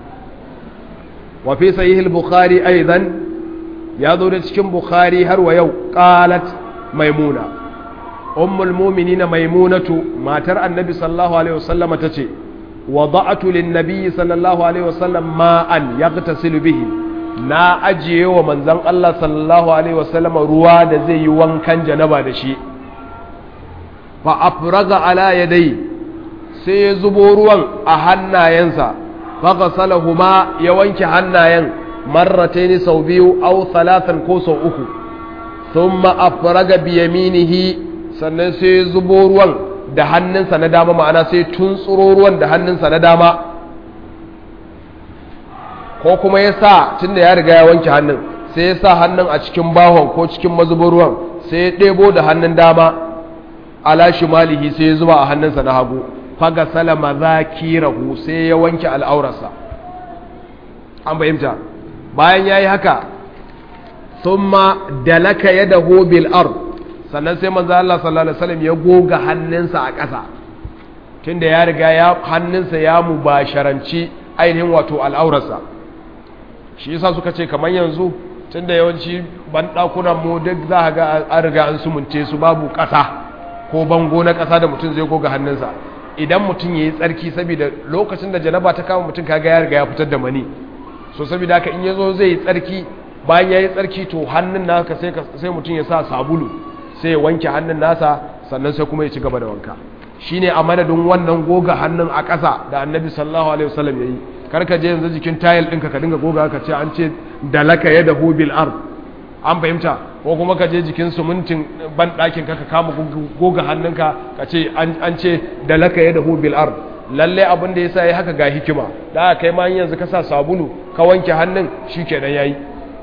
وفي صحيح البخاري أيضا يظهر cikin بخاري har wa yau قالت ميمونة أم المؤمنين ميمونة ما ترى النبي صلى الله عليه وسلم تشي وضعت للنبي صلى الله عليه وسلم ماء يغتسل به na ajiye wa manzon Allah sallallahu alaihi wasallam ruwa da zai yi wankan janaba da shi fa afraga ala yadai sai ya zubo ruwan a hannayensa fagasalahuma ya wanke hannayen marrataini sau biyu au talatan ko sau uku thumma afraga biyaminihi sannan sai zubo ruwan da hannunsa na dama ma'ana sai tuntsuro ruwan da hannunsa na dama ko kuma ya sa tunda ya riga ya wanke hannun sai ya sa hannun a cikin bahon ko cikin mazubin ruwan sai ya ɗebo da hannun dama ala shimalihi sai ya zuba a hannunsa na hagu faga salama zakirahu sai ya wanke al'aurarsa an fahimta bayan ya yi haka sun ma dalaka ya daho bil ard sannan sai manzo Allah sallallahu alaihi wasallam ya goga hannunsa a ƙasa tunda ya riga ya hannunsa ya mubasharanci ainihin wato al'aurarsa shi yasa suka ce kamar yanzu tunda yawanci banɗakunan mu duk za a ga an riga an sumunce su babu ƙasa ko bango na ƙasa da mutum zai goga hannunsa idan mutum ya yi tsarki saboda lokacin da janaba ta kama mutum kaga ya riga ya fitar da mani so saboda haka in ya zo zai yi tsarki bayan ya yi tsarki to hannun naka sai mutum ya sa sabulu sai ya wanke hannun nasa sannan sai kuma ya ci gaba da wanka shine a madadin wannan goga hannun a ƙasa da annabi sallallahu alaihi wasallam yayi karka je yanzu jikin tayil ɗinka ka dinga goga ka ce an ce dalaka yadahu bil ard an fahimta ko kuma ka je jikin sumuntin ban ɗakin ka ka kama goga hannunka ka ce an ce dalaka yadahu bil ard lalle abin da yasa yayi haka ga hikima da kai ma yanzu ka sa sabulu ka wanke hannun shikenan yayi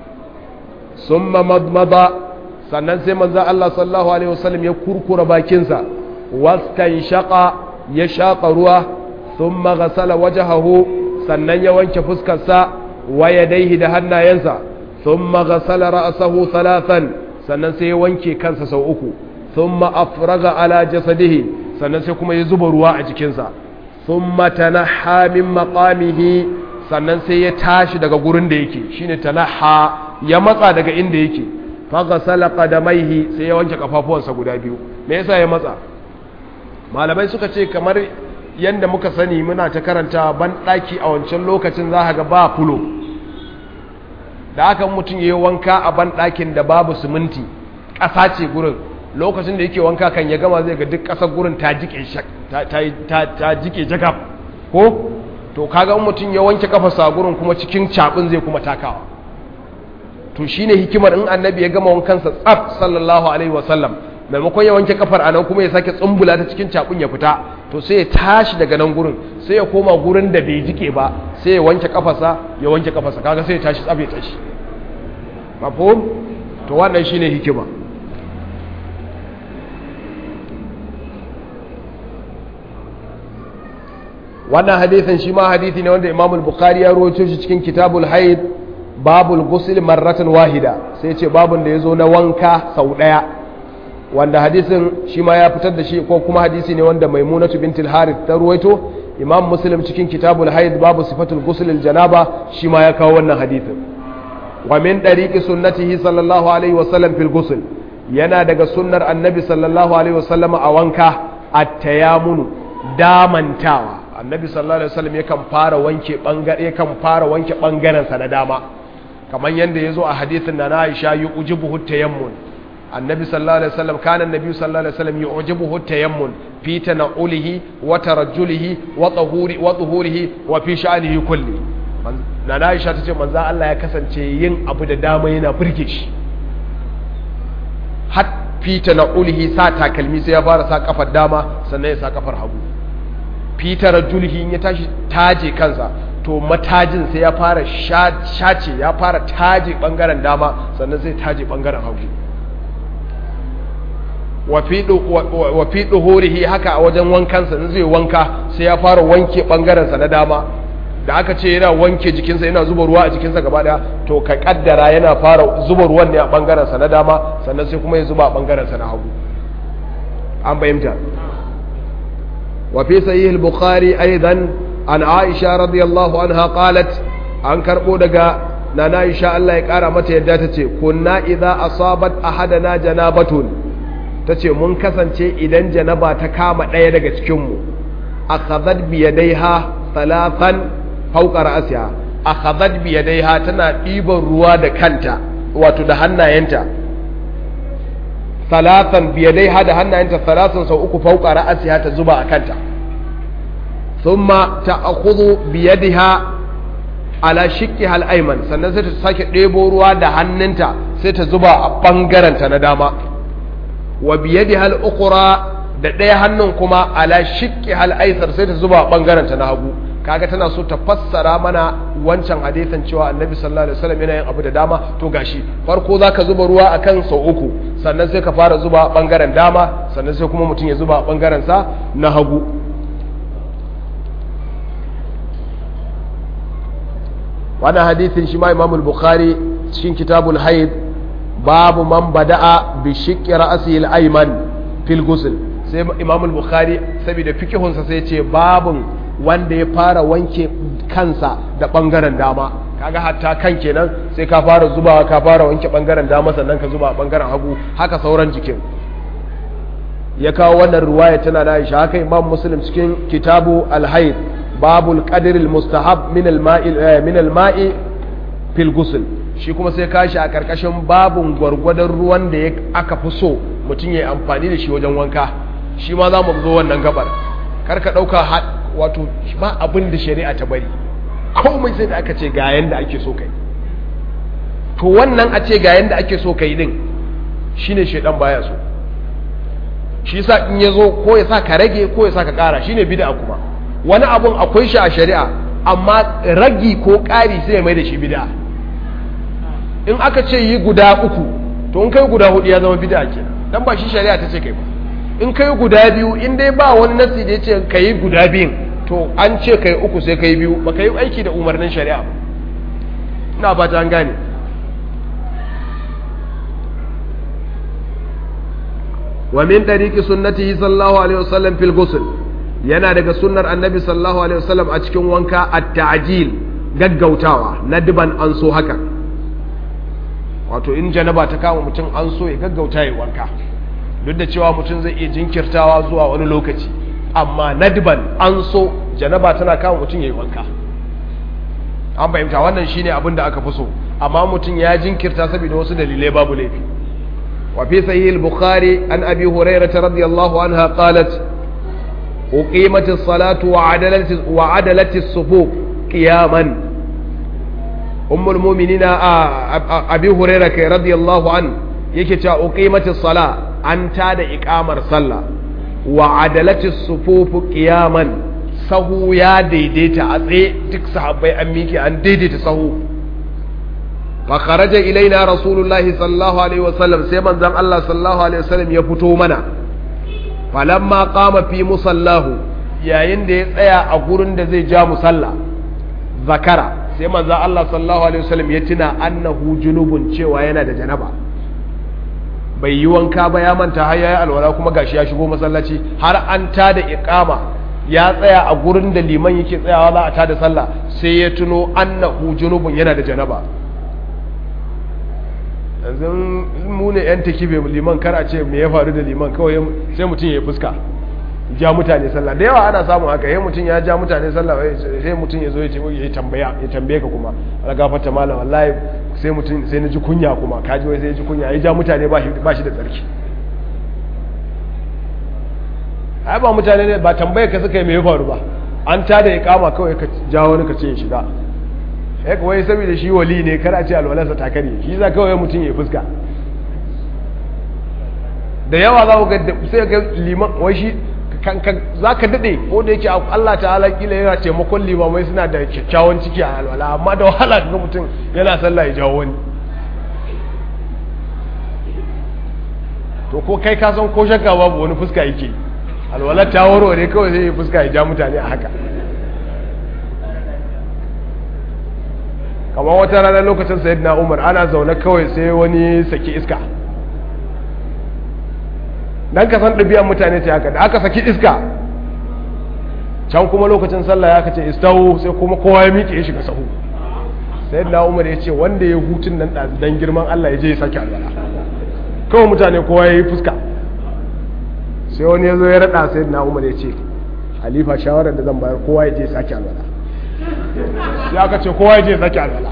summa madmada sannan sai manzo Allah sallallahu alaihi wasallam ya kurkura bakinsa wastanshaqa ya shaqa ruwa thumma ghasala wajhahu sannan ya wanke fuskarsa wa yadayhi da hannayensa thumma ghasala ra'sahu thalathan sannan sai ya wanke kansa sau uku thumma afraga ala jasadihi sannan sai kuma ya zuba ruwa a jikinsa thumma tanaha min maqamihi sannan sai ya tashi daga gurin da yake shine tanaha ya matsa daga inda yake faghasala qadamaihi sai ya wanke kafafuwansa guda biyu me yasa ya matsa malamai suka ce kamar yanda muka sani muna ta karanta ban daki a wancan lokacin za ga ba fulo da haka mutum yayi wanka a ban dakin da babu siminti ƙasa ce gurin lokacin da yake wanka kan ya gama zai ga duk ƙasar gurin ta jike ta ta jike jakaf ko to kaga mutum ya wanke kafarsa a gurin kuma cikin cabin zai kuma takawa to shine hikimar in annabi ya gama wankansa tsaf sallallahu alaihi wasallam maimakon ya wanke kafar anan kuma ya sake tsumbula ta cikin cakun ya fita to sai ya tashi daga nan gurin sai ya koma gurin da bai jike ba sai ya wanke kafarsa ya wanke kafarsa kaga sai ya tashi tsaf ya tashi mafhum to wannan shine hikima wannan hadisin shi ma hadisi ne wanda Imam al-Bukhari ya rawaito shi cikin Kitabul Haid babul ghusl marratan wahida sai ce babun da yazo na wanka sau daya wanda hadisin shi ma ya fitar da shi ko kuma hadisi ne wanda Maimunatu bintul Harith ta rawaito Imam Muslim cikin Kitabul Haid babu sifatul ghusl al-janaba shi ma ya kawo wannan hadisin wa min dariqi sunnatihi sallallahu alaihi wa sallam fil ghusl yana daga sunnar annabi sallallahu alaihi wa sallam a wanka at-tayammunu damantawa annabi sallallahu alaihi wasallam yakan fara wanke bangare yakan fara wanke bangaren sa na dama kamar yanda yazo a hadisin na Aisha yujibuhu tayammun annabi sallallahu alaihi wasallam kana annabi sallallahu alaihi wasallam yujibuhu tayammun fi tanaulihi wa tarajjulihi wa tahuri wa tuhurihi wa fi sha'nihi kulli na Aisha tace manzo Allah ya kasance yin abu da dama yana burge shi har fi tanaulihi sa takalmi sai ya fara sa kafar dama sannan ya sa kafar hagu fitar julhi in ya tashi taje kansa to matajin sai ya fara shace ya fara taje bangaren dama sannan sai taje bangaren hagu wa fi duhurihi haka a wajen wankansa in zai wanka sai ya fara wanke bangarensa na dama da aka ce yana wanke jikinsa yana zuba ruwa a jikinsa gaba daya to ka kaddara yana fara zuba ruwan ne a bangarensa na dama sannan sai kuma ya zuba a bangarensa na hagu an bayyanta وفي صحيح البخاري أيضا عن عائشة رضي الله عنها قالت عن كربو دقا نانا إشاء الله يكارا متى يداتتي كنا إذا أصابت أحدنا جنابة تتي منكسن تي إذن جنبا تكام ايه دقا تكمو أخذت بيديها ثلاثا فوق رأسها أخذت بيديها تنا إيبا رواد كانتا وتدهنا ينتا salatan biyadai hada hannayenta salatin sau uku fauka ra'asiha ta zuba a kanta thumma ta'khudhu biyadiha ala shiqqiha al-ayman sannan sai ta sake ɗebo ruwa da hannunta sai ta zuba a bangaren ta na dama wa biyadiha al-ukhra da ɗaya hannun kuma ala shiqqiha al-aysar sai ta zuba a bangaren ta na hagu kaga tana so ta fassara mana wancan hadisin cewa annabi sallallahu alaihi wasallam yana yin abu da dama to gashi farko zaka zuba ruwa akan sau uku sannan sai ka fara zuba bangaren dama sannan sai kuma mutum ya zuba bangaren sa na hagu wannan hadisin shi ma Imam al-Bukhari cikin Kitabul Haid babu man bada'a bi shiqqi ra'sihi al-ayman fil ghusl sai imam al-bukhari saboda fikihunsa sai ce babun wanda ya fara wanke kansa da bangaren dama kaga hatta kan kenan sai ka fara zubawa ka fara wanke bangaren dama sannan ka zuba bangaren hagu haka sauran jikin ya kawo wannan ruwaya tana da Aisha haka imam muslim cikin kitabu al-hayd babul qadr al-mustahab min al-ma'i min al-ma'i fil ghusl shi kuma sai kashi a karkashin babun gwargwadon ruwan da aka fi so mutum ya yi amfani da shi wajen wanka shi ma za mu zo wannan gabar karka ɗauka wato ba abin da shari'a ta bari komai sai da aka ce ga yanda ake so kai to wannan a ce ga yanda ake so kai din shine shedan baya so shi sa in ya zo ko ya sa ka rage ko ya sa ka ƙara shine bid'a kuma wani abun akwai shi a shari'a amma ragi ko ƙari sai ya mai da shi bid'a in aka ce yi guda uku to in kai guda hudu ya zama bid'a kenan dan ba shi shari'a ta ce kai ba in kai guda biyu in dai ba wani nasi da ya ce ka yi guda biyun to an ce ka yi uku sai ka yi biyu ba ka yi aiki da umarnin shari'a ba ina ba ta gane wa min tariqi sunnatihi sallallahu alaihi wasallam fil ghusl yana daga sunnar annabi sallallahu alaihi wasallam a cikin wanka at-ta'jil gaggautawa na diban an so haka wato in janaba ta kama mutum an so ya gaggauta ya wanka duk da cewa mutum zai iya jinkirtawa zuwa wani lokaci amma nadban an so janaba tana kama mutum ya yi wanka an fahimta wannan shine abin da aka fi so amma mutum ya jinkirta saboda wasu dalilai babu laifi wa fi sahih al-bukhari an abi hurairah radiyallahu anha qalat uqimat as-salatu wa adalat wa adalat as-sufuf qiyaman ummul mu'minina abi hurairah radiyallahu an yake cewa uqimat as-salat an tada ikamar sallah wa adalati sufufu qiyaman sahu ya daidaita a tsaye duk sahabbai an miki an daidaita sahu fa kharaja ilaina rasulullahi sallallahu alaihi wasallam sai manzon Allah sallallahu alaihi wasallam ya fito mana falamma qama fi musallahu yayin da ya tsaya a gurin da zai ja musalla zakara sai manzon Allah sallallahu alaihi wasallam ya tuna annahu junubun cewa yana da janaba bai yi wanka ba ya manta har yayi alwala kuma gashi ya shigo masallaci har an tada iqama ya tsaya a gurin da liman yake tsayawa za a tada sallah sai ya tuno annahu junubun yana da janaba yanzu mu ne yan takibe liman kar a ce me ya faru da liman kawai sai mutum ya fuska ja mutane sallah da yawa ana samun haka yayin mutum ya ja mutane sallah sai mutum ya zo ya ce ya tambaya ya tambaye ka kuma ala gafarta malam wallahi sai mutum sai na ji kunya kuma kaji wai sai ya ji kunya ya ja mutane ba shi ba shi da tsarki ai ba mutane ne ba tambaye ka suka yi me ya faru ba an ta da iqama kawai ka ja wani ka ce ya shiga eh kawai saboda shi wali ne kar a ce alwalarsa ta kare shi za kawai mutum ya fuska da yawa za ku ga sai ga liman wai shi za ka daɗe ko da yake Allah ta'ala kila yana taimakon limamai suna da kyakkyawan ciki a alwala amma da wahala ga mutum yana sallah ya jawo wani to ko kai ka san ko shakka babu wani fuska yake alwala ta warware kawai zai yi fuska ya ja mutane a haka kamar wata ranar lokacin sayyidina umar ana zaune kawai sai wani saki iska dan ka san ɗabi'an mutane ce haka da aka saki iska can kuma lokacin sallah ya kace istawu sai kuma kowa ya miƙe ya shiga sahu sai na umar ya ce wanda ya hutun nan ɗazu dan girman Allah ya je ya sake alwala kawai mutane kowa ya yi fuska sai wani ya zo ya raɗa sai na umar ya ce halifa shawarar da zan bayar kowa ya je ya sake alwala ya aka ce kowa ya je ya sake alwala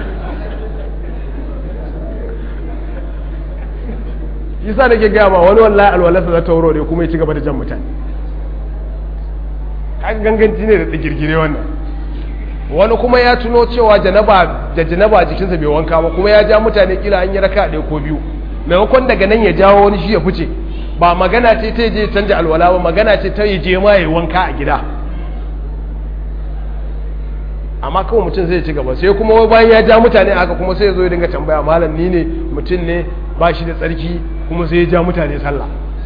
yasa da ke gaya ma wani wallahi alwalarsa za ta wuro ne kuma ya ci gaba da jan mutane kan ganganci ne da digirgire wannan wani kuma ya tuno cewa janaba da janaba jikinsa bai wanka ba kuma ya ja mutane kila an yi raka ɗaya ko biyu maimakon daga nan ya jawo wani shi ya fice ba magana ce ta je canja alwala ba magana ce ta je ma ya wanka a gida amma kawai mutum zai ci gaba sai kuma bayan ya ja mutane haka kuma sai ya zo ya dinga tambaya malam ni ne mutum ne ba shi da tsarki kuma sai ya ja mutane sallah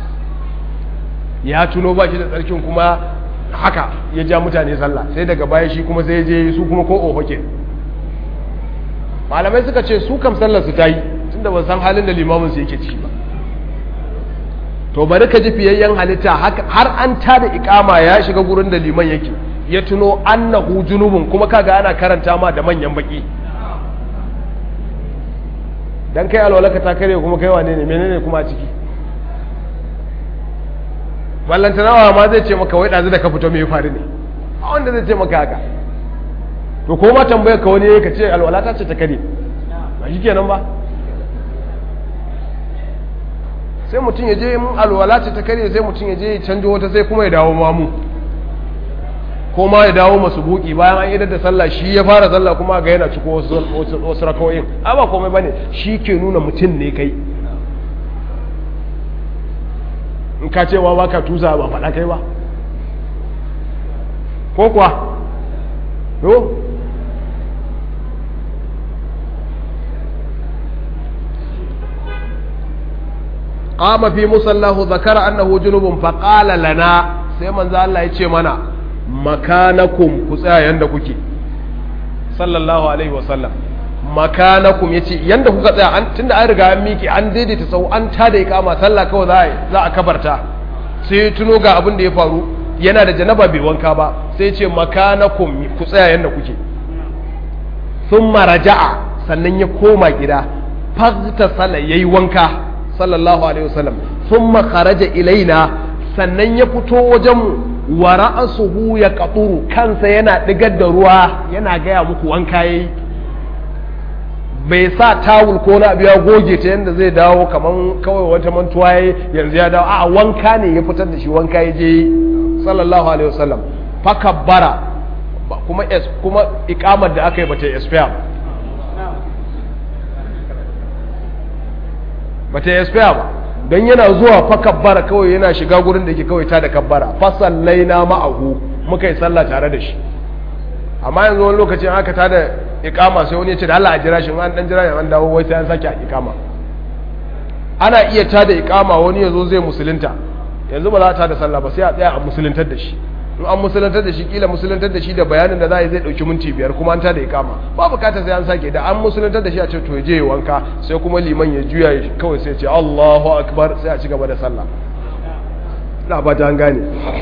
ya tuno ba shi da tsarkin kuma haka ya ja mutane sallah sai daga baya shi kuma sai ya je su kuma ko oho ke malamai suka ce su kam sallar su ta yi tunda ban san halin da limamin su yake ciki ba to bari ka ji fiyayyen halitta har an tada ikama ya shiga gurin da liman yake ya tuno annahu junubun kuma kaga ana karanta ma da manyan baki dan kai alwalaka ta kare kuma kai wane ne menene kuma a ciki ballantanawa ma zai ce maka wai ɗazu da ka fito mai faru ne a wanda zai ce maka haka to ko ma tambayar ka wani ka ce alwala ta ce ta kare ba shi kenan ba sai mutum ya je mun alwala ce ta kare sai mutum ya je ya canjo wata sai kuma ya dawo mamu ko ma ya dawo masu buki bayan an idar da sallah shi ya fara sallah kuma ga yana ciko wasu rakawoyin a ba komai bane shi ke nuna mutum ne kai in ka cewa ba ka tusa ba faɗa kai ba ko kuwa yo qama fi musallahu zakara annahu junubun fa qala lana sai manzo Allah ya ce mana makanakum ku tsaya yanda kuke sallallahu alaihi wasallam makanakum yace yanda kuka tsaya an tunda an riga an miki an daidaita sau an tada ikama sallah kawai za a za a kabarta sai tuno ga abin da ya faru yana da janaba bai wanka ba sai ce makanakum ku tsaya yanda kuke thumma raja'a sannan ya koma gida fagta sala yayi wanka sallallahu alaihi wasallam thumma kharaja ilaina sannan ya fito wajen mu wa ra'asuhu ya qaturu kansa yana digar da ruwa yana gaya muku wanka yayi bai sa tawul ko na biya goge ta yadda zai dawo kaman kawai wata mantuwa yayi yanzu ya dawo a wanka ne ya fitar da shi wanka ya je sallallahu alaihi wasallam fakabbara kuma kuma ikamar da aka yi bata expire bata expire ba don yana zuwa fa kabbara kawai yana shiga gurin da ke kawai ta da kabbara fasallai na ma'ahu muka yi sallah tare da shi amma yanzu wani lokacin aka ta da ikama sai wani ya ce da Allah a jira shi an dan jira an dawo wai sai an sake a ikama ana iya ta da ikama wani ya zo zai musulunta yanzu ba za ta da sallah ba sai a tsaya a musuluntar da shi in an musuluntar da shi kila musuluntar da shi da bayanin da za a yi zai dauki minti biyar kuma an ta da ikama ba bukata sai an sake da an musuluntar da shi a ce to je ya wanka sai kuma liman ya juya kawai sai ce Allahu akbar sai a ci gaba da sallah ina ba ta an gane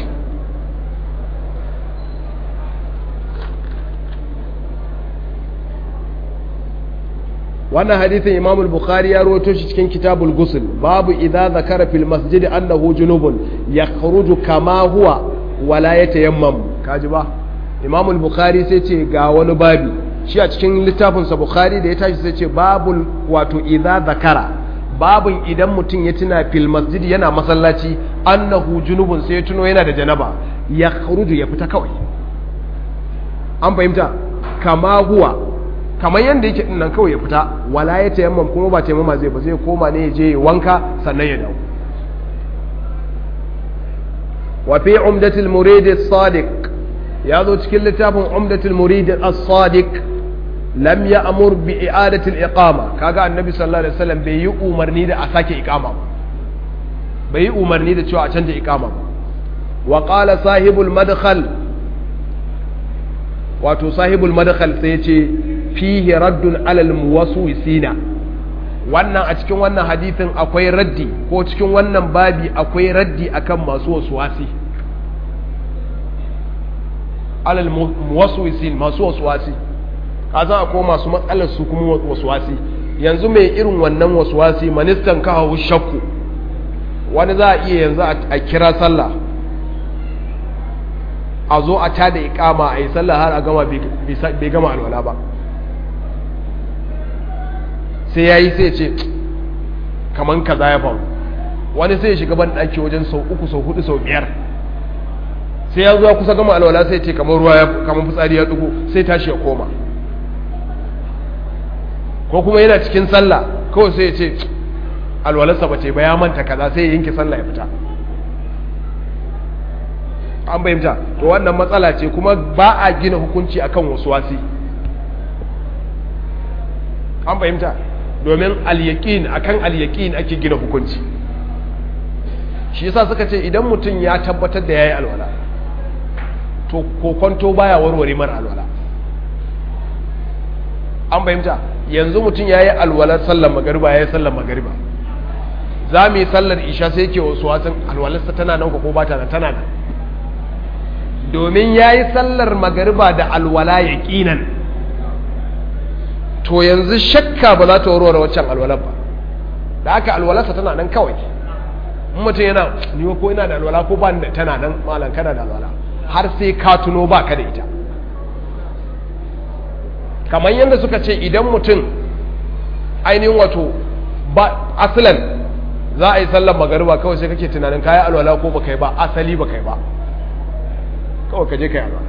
wannan hadithin imam al-bukhari ya rawaito shi cikin kitabul ghusl babu idza zakara fil masjid annahu junubun yakhruju kama huwa wala yatayammam kaji ba imam al-bukhari sai ce ga wani babi shi a cikin littafin sa bukhari da ya tashi sai ce babul wato idza zakara babun idan mutum ya tuna fil masjid yana masallaci annahu junubun sai ya tuno yana da janaba yakhruju ya fita kawai an fahimta kama huwa kamar yadda yake din nan kawai ya fita wala ya tayammam kuma ba tayammama zai ba zai koma ne ya je wanka sannan ya dawo wa fi umdatul murid as-sadiq ya zo cikin littafin umdatul murid as-sadiq lam ya'mur bi i'adati al-iqama kaga annabi sallallahu alaihi wasallam bai yi umarni da a sake iqama ba bai yi umarni da cewa a canja iqama ba wa qala sahibul madkhal wato sahibul madkhal sai ya ce fihi raddun alal muwaswisina wannan a cikin wannan hadithin akwai raddi ko cikin wannan babi akwai raddi akan masu waswasi alal muwaswisin masu waswasi kaza akwai masu matsalar su kuma waswasi yanzu mai irin wannan waswasi ministan kawo shakku wani za a iya yanzu a kira sallah a zo a tada ikama a yi sallah har a gama bai gama alwala ba sai ya yi sai ce kaman kaza ya faru wani sai ya shiga ban ɗaki wajen sau uku sau hudu sau biyar sai ya zuwa kusa gama alwala sai ce kamar ruwa ya kamar fitsari ya dugo sai tashi ya koma ko kuma yana cikin sallah kawai sai ya ce alwalarsa ba ce ba ya manta kaza sai ya yanke sallah ya fita an bayyanta to wannan matsala ce kuma ba a gina hukunci akan wasu wasi an fahimta domin al-yaqin akan al-yaqin ake gina hukunci shi yasa suka ce idan mutum ya tabbatar da yayi alwala to kokonto baya warware mara alwala an fahimta yanzu mutum yayi alwala sallar magariba yayi sallar magariba za mu yi sallar isha sai yake wasu wasan alwalarsa tana nan ko ba ta nan tana nan domin ya yi sallar magariba da alwala ya ƙinan to yanzu shakka ba za ta warware waccan alwalar ba da aka alwalarsa tana nan kawai in mutum yana ni ko ina da alwala ko ba da tana nan malam kana da alwala har sai ka tuno ba ka da ita kamar yadda suka ce idan mutum ainihin wato ba asalan za a yi sallar magariba kawai sai kake tunanin kayi alwala ko ba kai ba asali ba kai ba kawai ka je kai alwala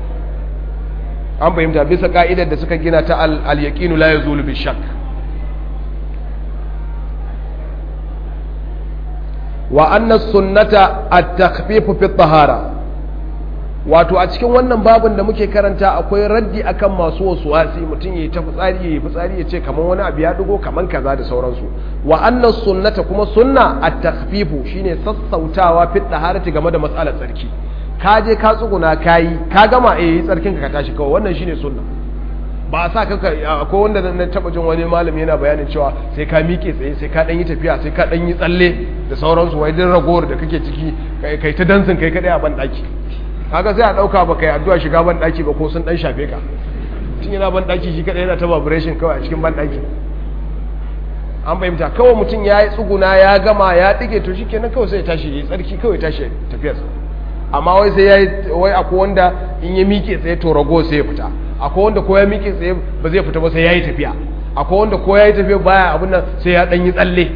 an fahimta bisa ka'idar da suka gina ta al-yaqinu la yazulu bi shakk wa anna sunnata at-takhfifu fi tahara wato a cikin wannan babin da muke karanta akwai raddi akan masu wasuwasi mutum yayi ta fitsari yayi fitsari ya ce kaman wani abu ya dugo kaman kaza da sauransu wa anna sunnata kuma sunna at-takhfifu shine sassautawa fi taharati game da matsalar tsarki ka je ka tsuguna kayi ka gama eh tsarkin ka tashi kawai wannan shine sunna ba a sa kanka akwai wanda na taba jin wani malami yana bayanin cewa sai ka miƙe tsaye sai ka dan yi tafiya sai ka dan yi tsalle da sauransu wai din ragowar da kake ciki kai ta dansin kai kadai a ban daki kaga sai a dauka ba kai addu'a shiga ban daki ba ko sun dan shafe ka tun yana ban daki shi kadai yana ta vibration kawai a cikin ban daki an fahimta kawai mutum ya yi tsuguna ya gama ya dige to shikenan kawai sai ya tashi ya tsarki kawai tashi tafiyarsa amma wai sai ya yi wai akwai wanda in ya miƙe tsaye to rago sai ya fita akwai wanda ko ya miƙe tsaye ba zai fita ba sai ya yi tafiya akwai wanda ko ya yi tafiya baya abin nan sai ya ɗan yi tsalle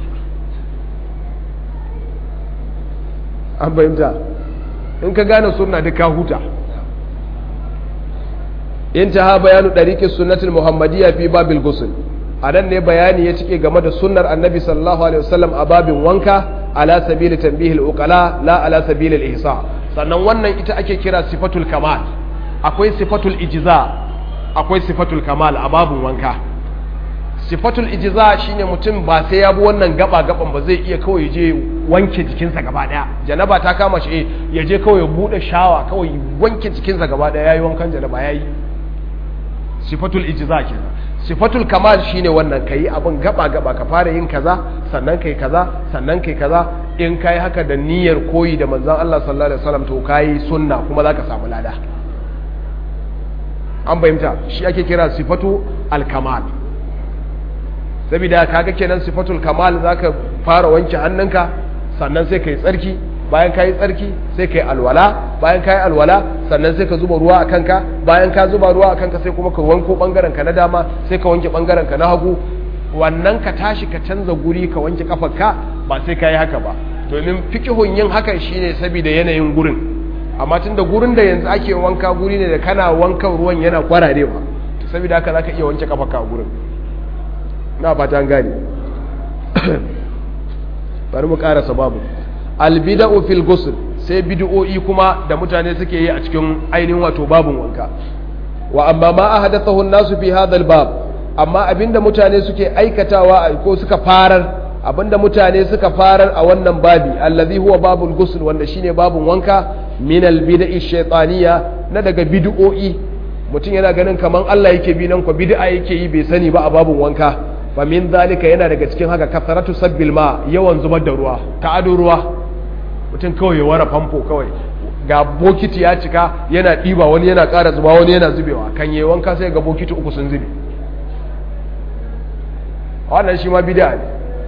an fahimta in ka gane suna duk ka huta in ta ha bayanu ɗariƙin sunnatul muhammadiyya fi babil gusul a nan ne bayani ya cike game da sunnar annabi sallallahu alaihi wasallam a babin wanka ala sabili tanbihil uqala la ala sabili al-ihsa sannan wannan ita ake kira sifatul kamal akwai sifatul ijza akwai sifatul kamal a babun wanka sifatul ijza shine mutum ba sai ya bi wannan gaba gaban ba zai iya kawai je wanke jikinsa gaba daya janaba ta kama shi ya je kawai ya bude shawa kawai wanke jikinsa gaba daya yayi wankan janaba yayi sifatul ijza kenan sifatul kamal shine wannan kai abin gaba gaba ka fara yin kaza sannan kai kaza sannan kai kaza in kai haka da niyyar koyi da manzon Allah sallallahu alaihi wasallam to kai sunna kuma zaka samu lada an bayyanta shi ake kira sifatu al-kamal saboda kaga kenan sifatul kamal zaka fara wanke hannunka sannan sai kai tsarki bayan kai tsarki sai kai alwala bayan kai alwala sannan sai ka zuba ruwa a kanka bayan ka zuba ruwa a kanka sai kuma ka wanko bangaren ka na dama sai ka wanke bangaren ka na hagu wannan ka tashi ka canza guri ka wanke kafarka ba sai ka yi haka ba domin fikihun yin hakan shine saboda yanayin gurin amma tun da gurin da yanzu ake wanka guri ne da kana wankan ruwan yana kwararewa saboda haka zaka iya wanke kafarka a gurin na fata an gane bari mu karasa babu albida'u fil ghusl sai bid'o'i kuma da mutane suke yi a cikin ainihin wato babun wanka wa amma ma ahdathahu an-nasu fi hadha al-bab amma abinda mutane suke aikatawa ko suka farar abinda mutane suka farar a wannan babi allazi huwa babul ghusl wanda shine babun wanka min al-bida'i shaytaniya na daga bid'o'i mutum yana ganin kaman Allah yake bi nan ko bid'a yake yi bai sani ba a babun wanka fa min zalika yana daga cikin haka kasaratu sabbil ma yawan zubar da ruwa ta'adu ruwa mutum kawai ya wara famfo kawai ga bokiti ya cika yana ɗiba wani yana ƙara zuba wani yana zubewa kan yi wanka sai ga bokiti uku sun zube wannan shi ma bida ne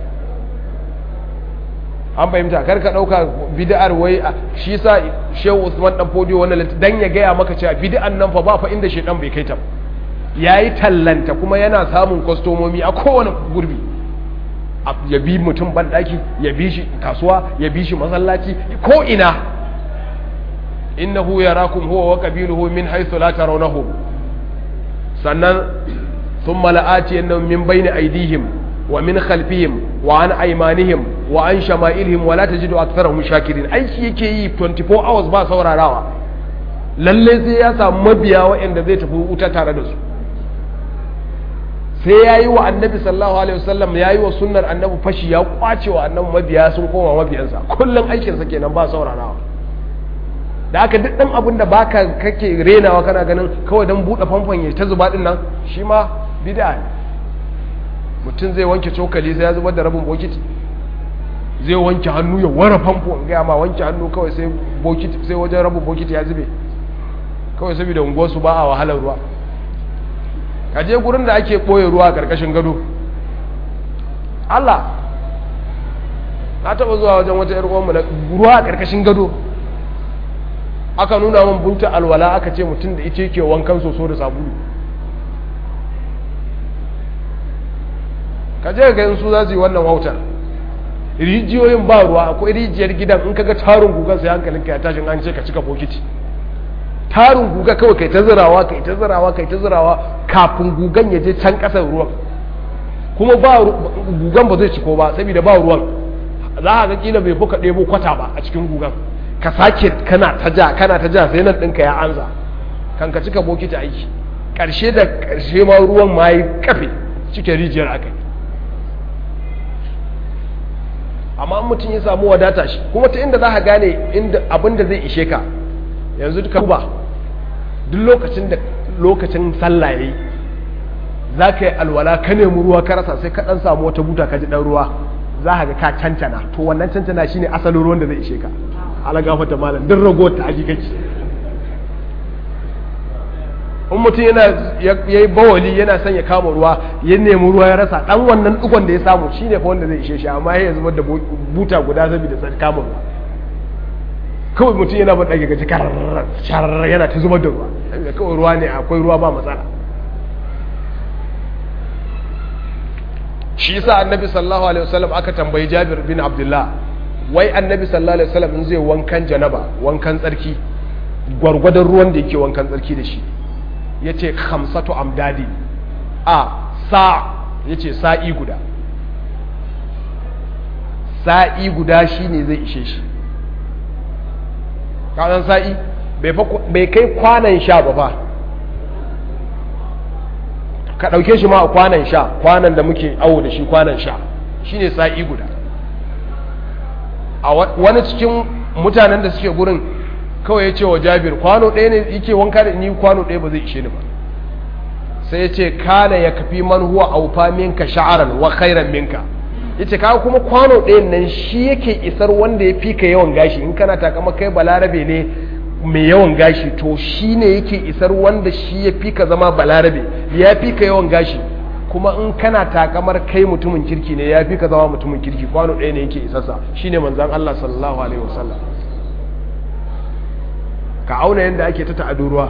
an fahimta kar ka ɗauka bida'ar wai shi sa shehu usman dan fodiyo wannan dan ya gaya maka cewa bida'an nan fa ba fa inda shedan bai kai ta ya yi tallanta kuma yana samun kwastomomi a kowane gurbi ya bi mutum banɗaki ya bi shi kasuwa ya bi shi masallaci ko ina innahu yarakum huwa wa qabiluhu min haythu la tarawnahum sannan thumma la'ati annahum min bayni aydihim wa min khalfihim wa an aymanihim wa an shama'ilihim wa la tajidu aktharahum shakirin aiki yake yi 24 hours ba saurarawa lalle sai ya samu mabiya waɗanda zai tafi wuta tare da su sai ya yi wa annabi sallallahu alaihi wasallam ya yi wa sunnar annabi fashi ya kwace wa annabi mabiya sun koma mabiyansa kullum aikinsa kenan ba saurarawa da aka duk ɗan abin da baka kake renawa kana ganin kawai don buɗe famfon ya ta zuba ɗin nan shi ma bida ne mutum zai wanke cokali sai ya zubar da rabin bokiti zai wanke hannu ya wara famfo in gaya ma wanke hannu kawai sai bokiti sai wajen rabu bokiti ya zube kawai saboda unguwarsu ba a wahalar ruwa ka je gurin da ake ɓoye ruwa a ƙarƙashin gado Allah na taɓa zuwa wajen wata ‘yar uwanmu na ruwa a ƙarƙashin gado aka nuna min bunta alwala aka ce mutum da ita yake wankan soso da sabulu ka je ga su za su yi wannan wautar rijiyoyin ba ruwa akwai rijiyar gidan in kaga tarin gugan sai hankalinka ya tashin an ce ka cika bokiti tarin guga kawai kai ta zirawa kai ta zirawa kai ta zirawa kafin gugan ya je can kasar ruwan kuma ba gugan ba zai ciko ba saboda ba ruwan za a ga kila bai fuka ɗebo kwata ba a cikin gugan ka sake kana ta ja kana ta ja sai nan ɗinka ya anza kan ka cika bokiti aiki ƙarshe da ƙarshe ma ruwan ma yi kafe cike rijiyar aka yi amma mutum ya samu wadata shi kuma ta inda za ka gane inda abin da zai ishe ka yanzu duka ba duk lokacin da lokacin sallah yayi za ka yi alwala ka nemi ruwa ka rasa sai ka dan samu wata buta ka ji dan ruwa za ka ga ka cancana to wannan cancana shine asalin ruwan da zai ishe ka ala gafata malam duk rago ta aji kake in mutum yana ya yi bawali yana son ya kama ruwa ya nemi ruwa ya rasa dan wannan dukon da ya samu shine fa wanda zai ishe shi amma ya zubar da buta guda saboda sai kama ruwa kawai mutum yana ban dage gaji karar yana ta zubar da ruwa saboda kawai ruwa ne akwai ruwa ba matsala shi yasa annabi sallallahu alaihi wasallam aka tambayi Jabir bin Abdullah wai annabi sallallahu alaihi wasallam in zai wankan janaba wankan tsarki gwargwadon ruwan da yake wankan tsarki da shi ya ce hamsatu amdadi a sa ya ce sa'i guda sa'i guda shi ne zai ishe shi kanan sa'i bai kai kwanan sha ba fa ka ɗauke shi ma a kwanan sha kwanan da muke awo da shi kwanan sha shi ne sa'i guda a wani cikin mutanen da suke gurin kawai ya ce wa jabir kwano ɗaya ne yake wanka da ni kwano ɗaya ba zai ishe ni ba sai ya ce kana ya kafi man huwa aufa minka sha'aran wa khairan minka ya ce kawo kuma kwano ɗayan nan shi yake isar wanda ya fi ka yawan gashi in kana takama kai balarabe ne mai yawan gashi to shi ne yake isar wanda shi ya fi ka zama balarabe ya fi ka yawan gashi kuma in kana takamar kai mutumin kirki ne ya fi ka zama mutumin kirki kwano ɗaya ne yake isarsa shine manzan Allah sallallahu alaihi wasallam ka auna yadda ake ta ta'adu ruwa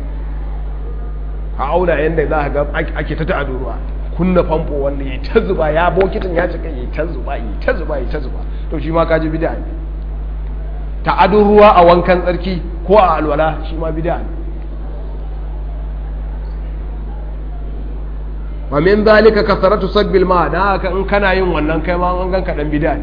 ka auna yadda za ga ake ta ta'adu ruwa kunna famfo wanda ya ta zuba ya bokitin ya cika ya ta zuba ya ta zuba ya ta zuba to shi ma ka ji bid'a ne ta'adun ruwa a wankan tsarki ko a alwala shi ma bid'a ne wa min zalika kasaratu sabbil ma dan haka in kana yin wannan kai ma an ganka dan bid'a ne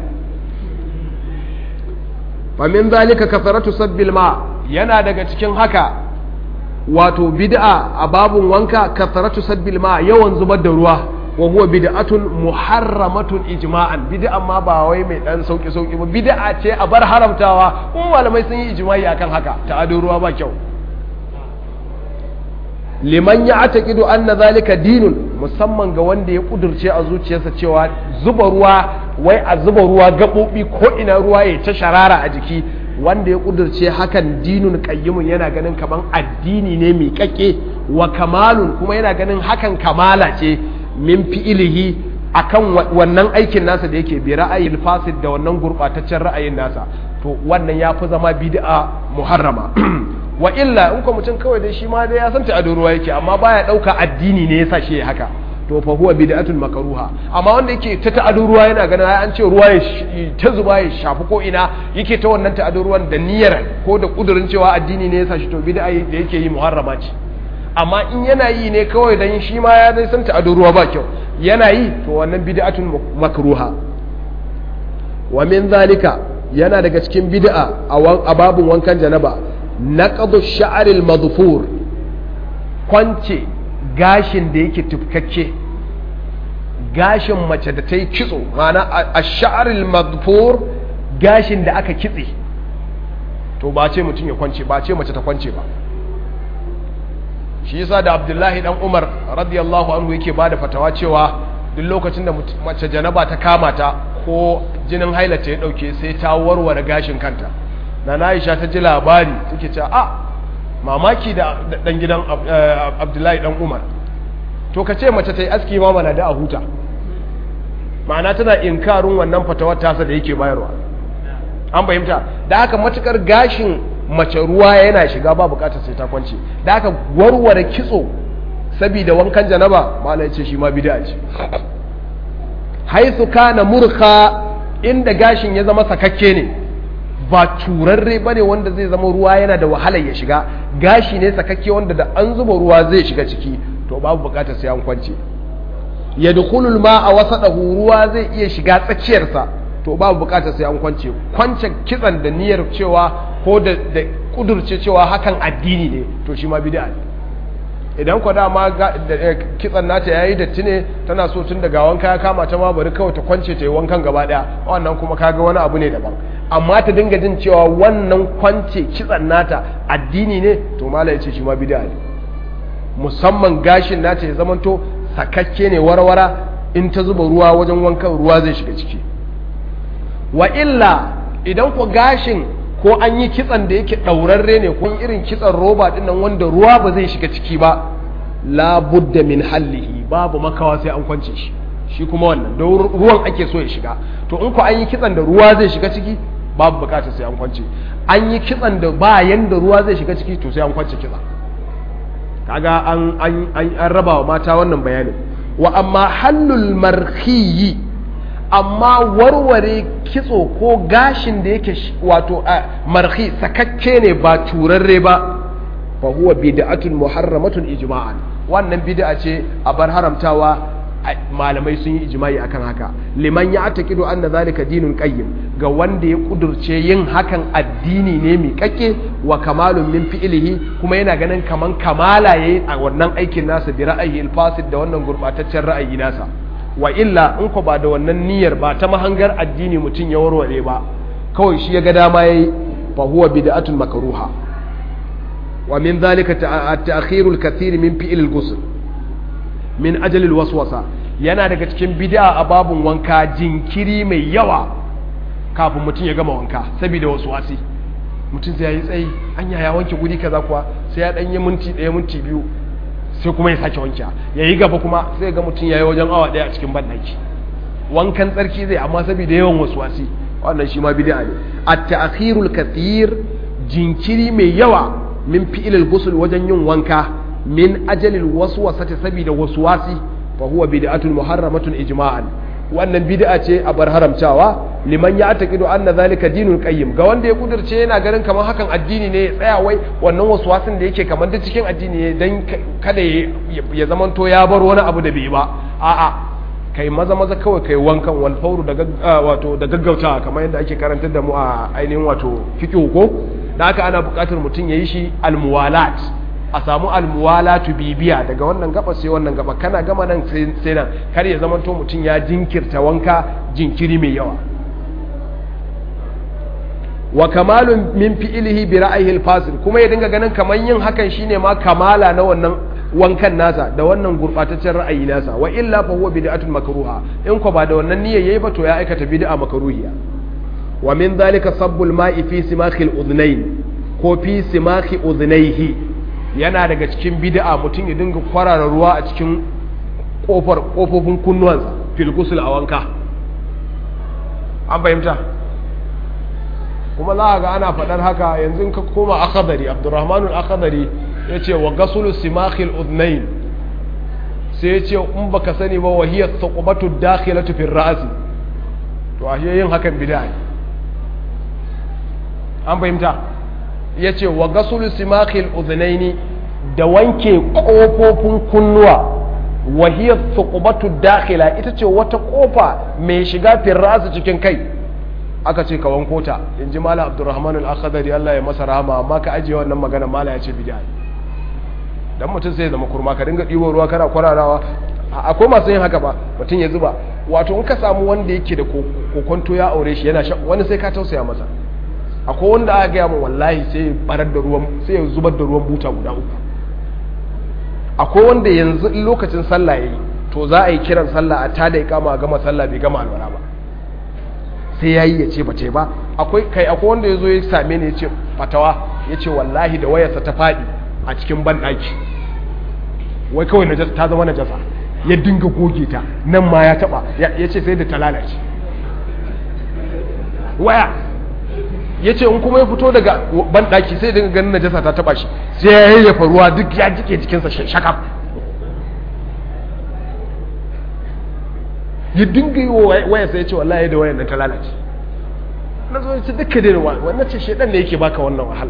fa min zalika kasaratu sabbil ma yana daga cikin haka wato bid'a a babun wanka kasaratu sabbil ma yawan zubar da ruwa wa huwa bid'atun muharramatun ijma'an bid'a ma ba wai mai dan sauki sauki ba bid'a ce a bar haramtawa kuma malamai sun yi ijma'i akan haka ta'adun ruwa ba kyau liman ya ataqidu anna zalika dinun musamman ga wanda ya kudurce a zuciyarsa cewa zuba ruwa wai a zuba ruwa gabobi ko ina ruwa ya ta sharara a jiki wanda ya kudurce hakan dinun qayyimun yana ganin kaman addini ne mai kakke wa kamalun kuma yana ganin hakan kamala ce min fi'ilihi akan wannan aikin nasa da yake bi ra'ayin fasid da wannan gurbataccen ra'ayin nasa to wannan ya fi zama bid'a muharrama wa illa in ko mutum kawai dai shi ma dai ya san ta ruwa yake amma baya dauka addini ne yasa shi haka to fa huwa bid'atun makruha amma wanda yake ta ta'adu ruwa yana ganin ai an ce ruwa ya ta zuba ya shafi ko ina yake ta wannan ta'adu ruwan da niyyar ko da kudurin cewa addini ne yasa shi to bid'a da yake yi muharrama ce amma in yana yi ne kawai dan shi ma ya dai san ta'adu ruwa ba kyau yana yi to wannan bid'atun makruha wa min zalika yana daga cikin bid'a a babun wankan janaba naqdu sha'ril madfur kwance gashin da yake tufkakke gashin mace da ta yi kitso mana a sha'aril madfur gashin da aka kitse to ba ce mutum ya kwance ba ce mace ta kwance ba shi yasa da abdullahi dan umar radiyallahu anhu yake ba da fatawa cewa duk lokacin da mace janaba ta kama ta ko jinin hailata ya dauke sai ta warware gashin kanta na Aisha ta ji labari take cewa a mamaki da dan gidan Abdullahi dan Umar to ka ce mace ta yi aski ma mana da a huta ma'ana tana inkarin wannan fatawar tasa da yake bayarwa an fahimta da haka matukar gashin mace ruwa yana shiga ba bukatar sai ta kwance da haka warware kitso saboda wankan janaba malai ce shi ma bid'a ce haithu kana murka inda gashin ya zama sakakke ne ba turarre bane wanda zai zama ruwa yana da wahalar ya shiga gashi ne sakakke wanda da an zuba ruwa zai shiga ciki to babu bukatar sai an kwance yadkhulul ma'a wasadahu ruwa zai iya shiga tsakiyarsa to babu bukatar sai an kwance kwance kitsan da niyyar cewa ko da da kudurce cewa hakan addini ne to shi ma bid'a ne idan kwa dama kitsan nata yayi datti ne tana so tun daga wanka ya kama ta ma bari kawai ta kwance ta yi wankan gaba daya wannan kuma kaga wani abu ne daban amma ta dinga jin cewa wannan kwance kitsan nata addini ne to mala ya ce shi ma bid'a ne musamman gashin nata ya zamanto sakakke ne warwara in ta zuba ruwa wajen wankan ruwa zai shiga ciki wa illa idan ko gashin ko an yi kitsan da yake ɗaurarre ne ko irin kitsan roba ɗin nan wanda ruwa ba zai shiga ciki ba la budda min hallihi babu makawa sai an kwance shi shi kuma wannan da ruwan ake so ya shiga to in ko an yi kitsan da ruwa zai shiga ciki babu bukatar sai an kwance an yi kitsan da ba yanda ruwa zai shiga ciki to sai an kwance kitsan kaga an an an raba wa mata wannan bayanin wa amma hallul marhiyi amma warware kitso ko gashin da yake wato marhi sakakke ne ba turarre ba fa huwa bid'atun muharramatun ijma'an wannan bid'a ce a bar haramtawa malamai sun yi ijma'i akan haka liman ya atakidu anna zalika dinun qayyim ga wanda ya kudurce yin hakan addini ne mai kakke wa kamalun min fi'lihi kuma yana ganin kaman kamala yayi a wannan aikin nasa bi ra'ayi al-fasid da wannan gurbataccen ra'ayi nasa wa illa in ko ba da wannan niyyar ba ta mahangar addini mutum ya warware ba kawai shi ya ga dama yayi fa huwa bid'atun makruha wa min dhalika at-ta'khir al-kathir min fi'l al-ghusl min ajal al-waswasa yana daga cikin bid'a a babun wanka jinkiri mai yawa kafin mutum ya gama wanka saboda waswasi mutum sai yayi tsayi anya ya wanke guri kaza kuwa sai ya dan yi minti ɗaya minti biyu sai kuma ya sake wanke ya yi gaba kuma sai ga mutum ya yi wajen awa ɗaya a cikin banɗaki wankan tsarki zai amma saboda yawan wasu wasi wannan shi ma bid'a ne at-ta'khirul kathir jinkiri mai yawa min fi'ilil ghusl wajen yin wanka min ajalil waswasati saboda waswasi fa huwa bid'atun muharramatun ijma'an wannan bid'a ce a bar haramtawa liman ya taqidu anna zalika dinul qayyim ga wanda ya kudurce yana ganin kamar hakan addini ne ya tsaya wai wannan waswasin da yake kamar da cikin addini ne dan kada ya zamanto ya bar wani abu da bai ba a'a kai maza maza kawai kai wankan wal fawru da wato da gaggautawa kamar yadda ake karantar da mu a ainihin wato fiqh ko da haka ana buƙatar mutum yayi shi almuwalat a samu almuwalatu bibiya daga wannan gaba sai wannan gaba kana gama nan sai nan kar ya zamanto mutum ya jinkirta wanka jinkiri mai yawa wa kamalun min fi'ilihi bi ra'ayihi al-fasil kuma ya dinga ganin kaman yin hakan shine ma kamala na wannan wankan nasa da wannan gurbataccen ra'ayi nasa wa illa fa huwa bid'atun makruha in ko ba da wannan niyyar yayi ba to ya aikata bid'a makruhiya wa min dhalika sabbul ma'i fi simakhil udhnayn ko fi simakhi udhnayhi yana daga cikin bid'a mutum ya dinga kwarara ruwa a cikin kofar kofofin kunnuwansa fil ghusl a wanka an fahimta kuma za a ga ana faɗar haka yanzu ka koma akadari abdurrahmanul akadari ya ce wa gasulu simakhil udnain sai ya ce in baka sani ba wa hiya thaqubatu dakhilatu fi ra'si to ashe yin hakan bid'a ne an fahimta ya ce wa gasulu simakhil udnaini da wanke kofofin kunnuwa wa hiya thaqubatu dakhila ita ce wata kofa mai shiga fi ra'si cikin kai aka ce ka wanko ta in ji mala abdurrahman al-akhdari Allah ya masa rahama amma ka ajiye wannan magana mala ya ce bid'a dan mutum sai zama kurma ka dinga ɗibo ruwa kana kwararawa akwai masu yin haka ba mutum ya zuba wato in ka samu wanda yake da kokonto ya aure shi yana wani sai ka tausaya masa akwai wanda aka gaya min wallahi sai barar da ruwan sai ya zubar da ruwan buta guda uku akwai wanda yanzu lokacin sallah yayi to za a yi kiran sallah a tada ya kama a gama sallah bai gama alwala ba sai ya yi ya ce bace ba akwai kai akwai wanda ya zo ya same ni ya ce fatawa ya ce wallahi da wayarsa ta faɗi a cikin banɗaki wai kawai najasa ta zama najasa ya dinga goge ta nan ma ya taɓa ya ce sai da ta lalace waya ya ce in kuma ya fito daga banɗaki sai dinga ganin najasa ta taɓa shi sai ya yayyafa ruwa duk ya jike jikinsa shakaf ya dinga yi wa waya sai ya ce wallahi da wayan nan ta lalace na zo ce duka dai wannan ce shedan ne yake baka wannan wahala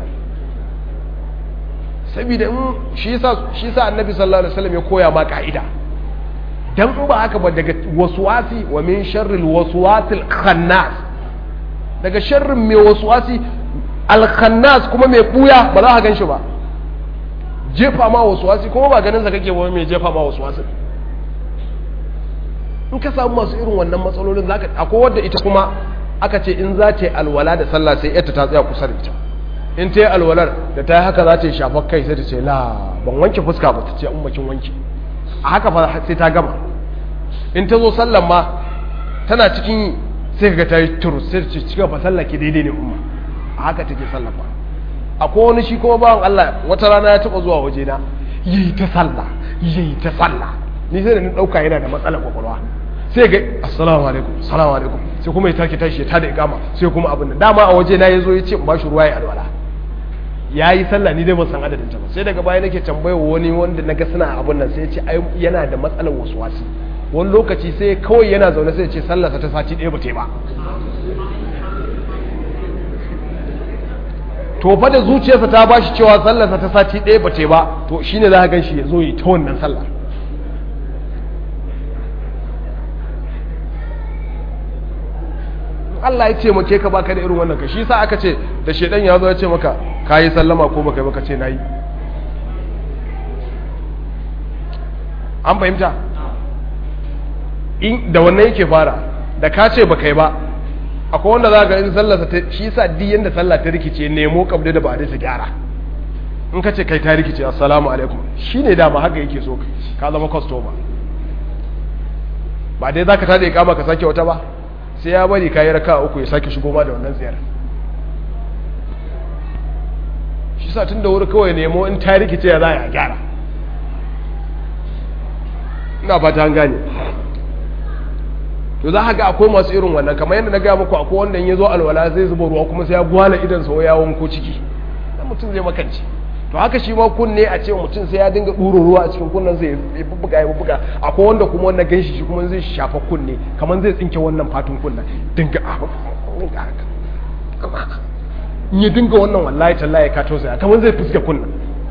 saboda in shi yasa shi yasa annabi sallallahu alaihi wasallam ya koya ma ka'ida dan in ba haka ba daga waswasi wa min sharril waswasil khannas daga sharrin mai waswasi al khannas kuma mai buya ba za ka gan shi ba jefa ma waswasi kuma ba ganin sa kake ba mai jefa ma waswasi in ka samu masu irin wannan matsalolin zaka akwai wadda ita kuma aka ce in za ta yi alwala da sallah sai yarta ta tsaya kusa da ita in ta yi alwalar da ta yi haka za ta yi shafar kai sai ta ce la ban wanke fuska ba ta ce ummakin wanke a haka fa sai ta gama in ta zo sallan ma tana cikin sai ka ta yi turu sai ta ce cika fa sallah ke daidai ne umma a haka take sallah ba akwai wani shi kuma bawan Allah wata rana ya taba zuwa waje na yayi ta sallah yayi ta sallah ni sai da ni dauka yana da matsalar kwakwalwa sai ga assalamu alaikum assalamu alaikum sai kuma ya take tashi ya tada ikama sai kuma abin da dama a waje na yazo ya ce ba shi ruwa ya alwala yayi sallah ni dai ban san adadin ta ba sai daga baya nake tambayar wani wanda naga suna abin nan sai ya ce ai yana da matsalar waswasi wani lokaci sai kawai yana zaune sai ya ce sallar ta sati ɗaya ba ta yi ba to fa da zuciyarsa ta bashi cewa sallarsa ta sati ɗaya ba ta yi ba to shine za ka gan shi ya zo yi ta wannan sallar Allah ya ce make ka baka da irin wannan ka shi sa aka ce da shedan ya zo ya ce maka kayi sallama ko baka yi baka ce nayi an fahimta in da wannan yake fara da ka ce baka yi ba akwai wanda za ga in sallarsa ta shi sa duk yanda sallah ta rikice nemo kabda da ba da ta gyara in ka ce kai ta rikice assalamu alaikum shine dama haka yake so ka zama customer ba dai zaka tada ikama ka sake wata ba sai ya bari kayi raka uku ya sake shigo ma da wannan tsayar shi sa tun da wuri kawai nemo in ta rikice ya za a gyara ina fata an gane to za a ga akwai masu irin wannan kamar yadda na gaya muku akwai wanda ya zo alwala zai zuba ruwa kuma sai ya gwala idan sau ya wanko ciki dan mutum zai makance to haka shi ma kunne a ce mutum sai ya dinga ɗuro ruwa a cikin kunnen sai ya bubbuga ya bubbuga akwai wanda kuma wannan ganshi shi kuma zai shafa kunne kamar zai tsinke wannan fatun kunnen dinga in ya dinga wannan wallahi tallahi ka tosa kamar zai fuske kunnen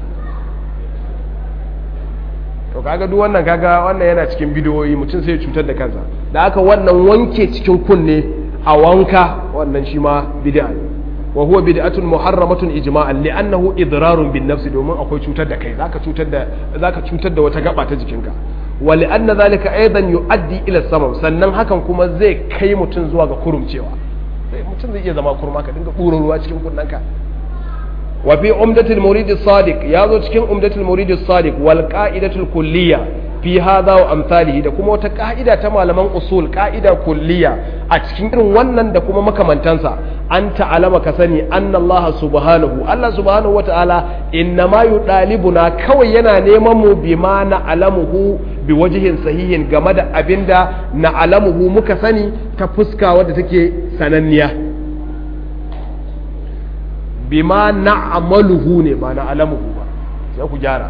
to kaga duk wannan kaga wannan yana cikin bidiyoyi mutum sai ya cutar da kansa da haka wannan wanke cikin kunne a wanka wannan shi ma bid'a ne wa huwa bid'atun muharramatun ijma'an li'annahu idrarun bin nafsi domin akwai cutar da kai zaka cutar da zaka cutar da wata gaba ta jikinka wa li'anna zalika aidan yu'addi ila samam sannan hakan kuma zai kai mutum zuwa ga kurumcewa sai mutum zai iya zama kurma ka dinga buro ruwa cikin kunnanka wa fi umdatul murid as-sadiq yazo cikin umdatul murid as-sadiq wal qa'idatul kulliyya fi hadha wa amsalihi da kuma wata ka'ida ta malaman usul ka'ida kulliya a cikin irin wannan da kuma makamantansa an ta'alama ka sani anna Allah subhanahu Allah subhanahu wata'ala inna ma yudalibuna kawai yana neman mu bima na alamuhu bi wajhin sahihin game da abinda na alamuhu muka sani ta fuska wadda take sananniya bima na amaluhu ne ba na alamuhu ba sai ku gyara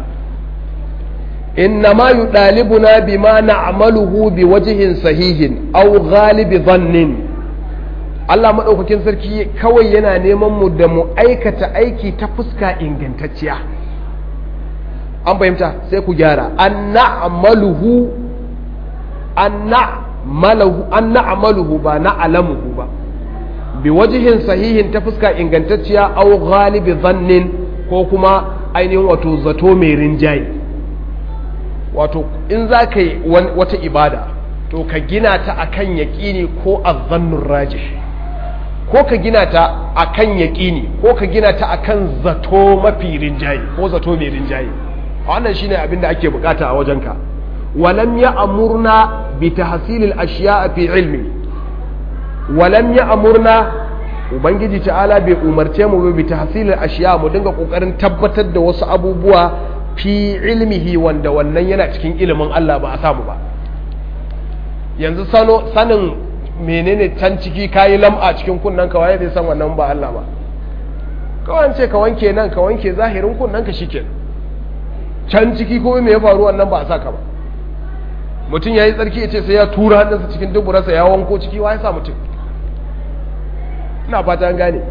إنما يطالبنا بما نعمله بوجه صحيح أو غالب ظن Allah maɗaukakin sarki kawai yana neman mu da mu aikata aiki ta fuska ingantacciya an fahimta sai ku gyara an na'amaluhu an na'amaluhu ba na alamuhu ba bi wajihin sahihin ta fuska ingantacciya au galibi zannin ko kuma ainihin wato zato mai rinjaye wato in za ka yi wata ibada to ka gina ta akan yaƙini ko azzannun rajih ko ka gina ta akan yaƙini ko ka gina ta akan zato mafi rinjaye ko zato mai rinjaye wannan shine abin da ake bukata a wajenka walam ya amurna bi tahsilil ashiya fi ilmi walam ya amurna ubangiji ta'ala bai umarce mu bi tahsilil ashiya mu dinga kokarin tabbatar da wasu abubuwa fi ilmihi wanda wannan yana cikin ilimin Allah ba a samu ba yanzu sano sanin menene can ciki kayi lam'a cikin kunnan ka waye zai san wannan ba Allah ba kawai ce ka wanke nan ka wanke zahirin kunnan ka shikenan can ciki ko me ya faru wannan ba a saka ba mutum yayi tsarki ya ce sai ya tura hannunsa cikin duburarsa ya wanko ciki waye sa mutum ina fata an gane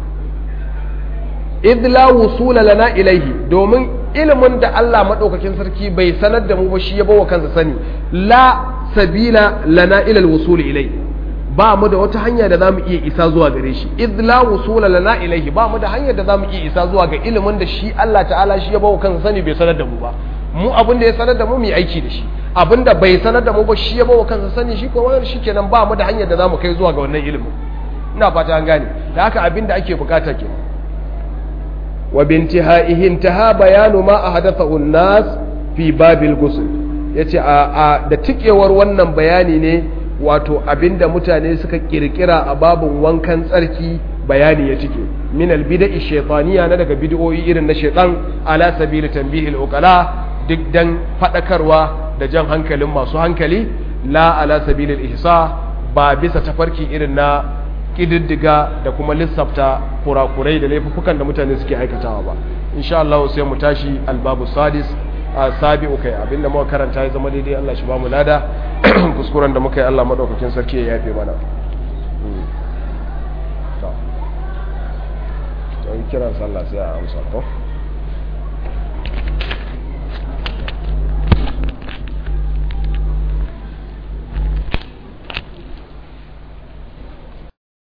idh la wusula lana ilaihi domin ilimin da Allah madaukakin sarki bai sanar da mu ba shi ya bawa kansa sani la sabila lana ila alwusul ilai ba mu da wata hanya da zamu iya isa zuwa gare shi idh la wusula lana ilaihi ba mu da hanyar da zamu iya isa zuwa ga ilimin da shi Allah ta'ala shi ya bawa kansa sani bai sanar da mu ba mu abin da ya sanar da mu mu yi aiki da shi abin da bai sanar da mu ba shi ya bawa kansa sani shi ko wani shikenan ba mu da hanyar da zamu kai zuwa ga wannan ilimin ina fata an gane da haka abin da ake bukata ke wa bintihaihi intaha bayanu ma ahdathahu an-nas fi babil ghusl yace a da tikewar wannan bayani ne wato abinda mutane suka kirkira a babun wankan tsarki bayani ya tike min al-bid'i shaytaniya na daga bid'o'i irin na shaytan ala sabili tanbihil uqala duk dan fadakarwa da jan hankalin masu hankali la ala sabilil ihsa ba bisa tafarki irin na kididdiga da kuma lissafta kurakurai da laifukan da mutane suke aikatawa ba insha Allah sai mu tashi albabu sadis a sabi'u kai abinda muka karanta ya zama daidai Allah shi ba mu lada kuskuren da muka yi Allah madaukakin sarki ya yafe mana to kiran sallah sai a amsa ko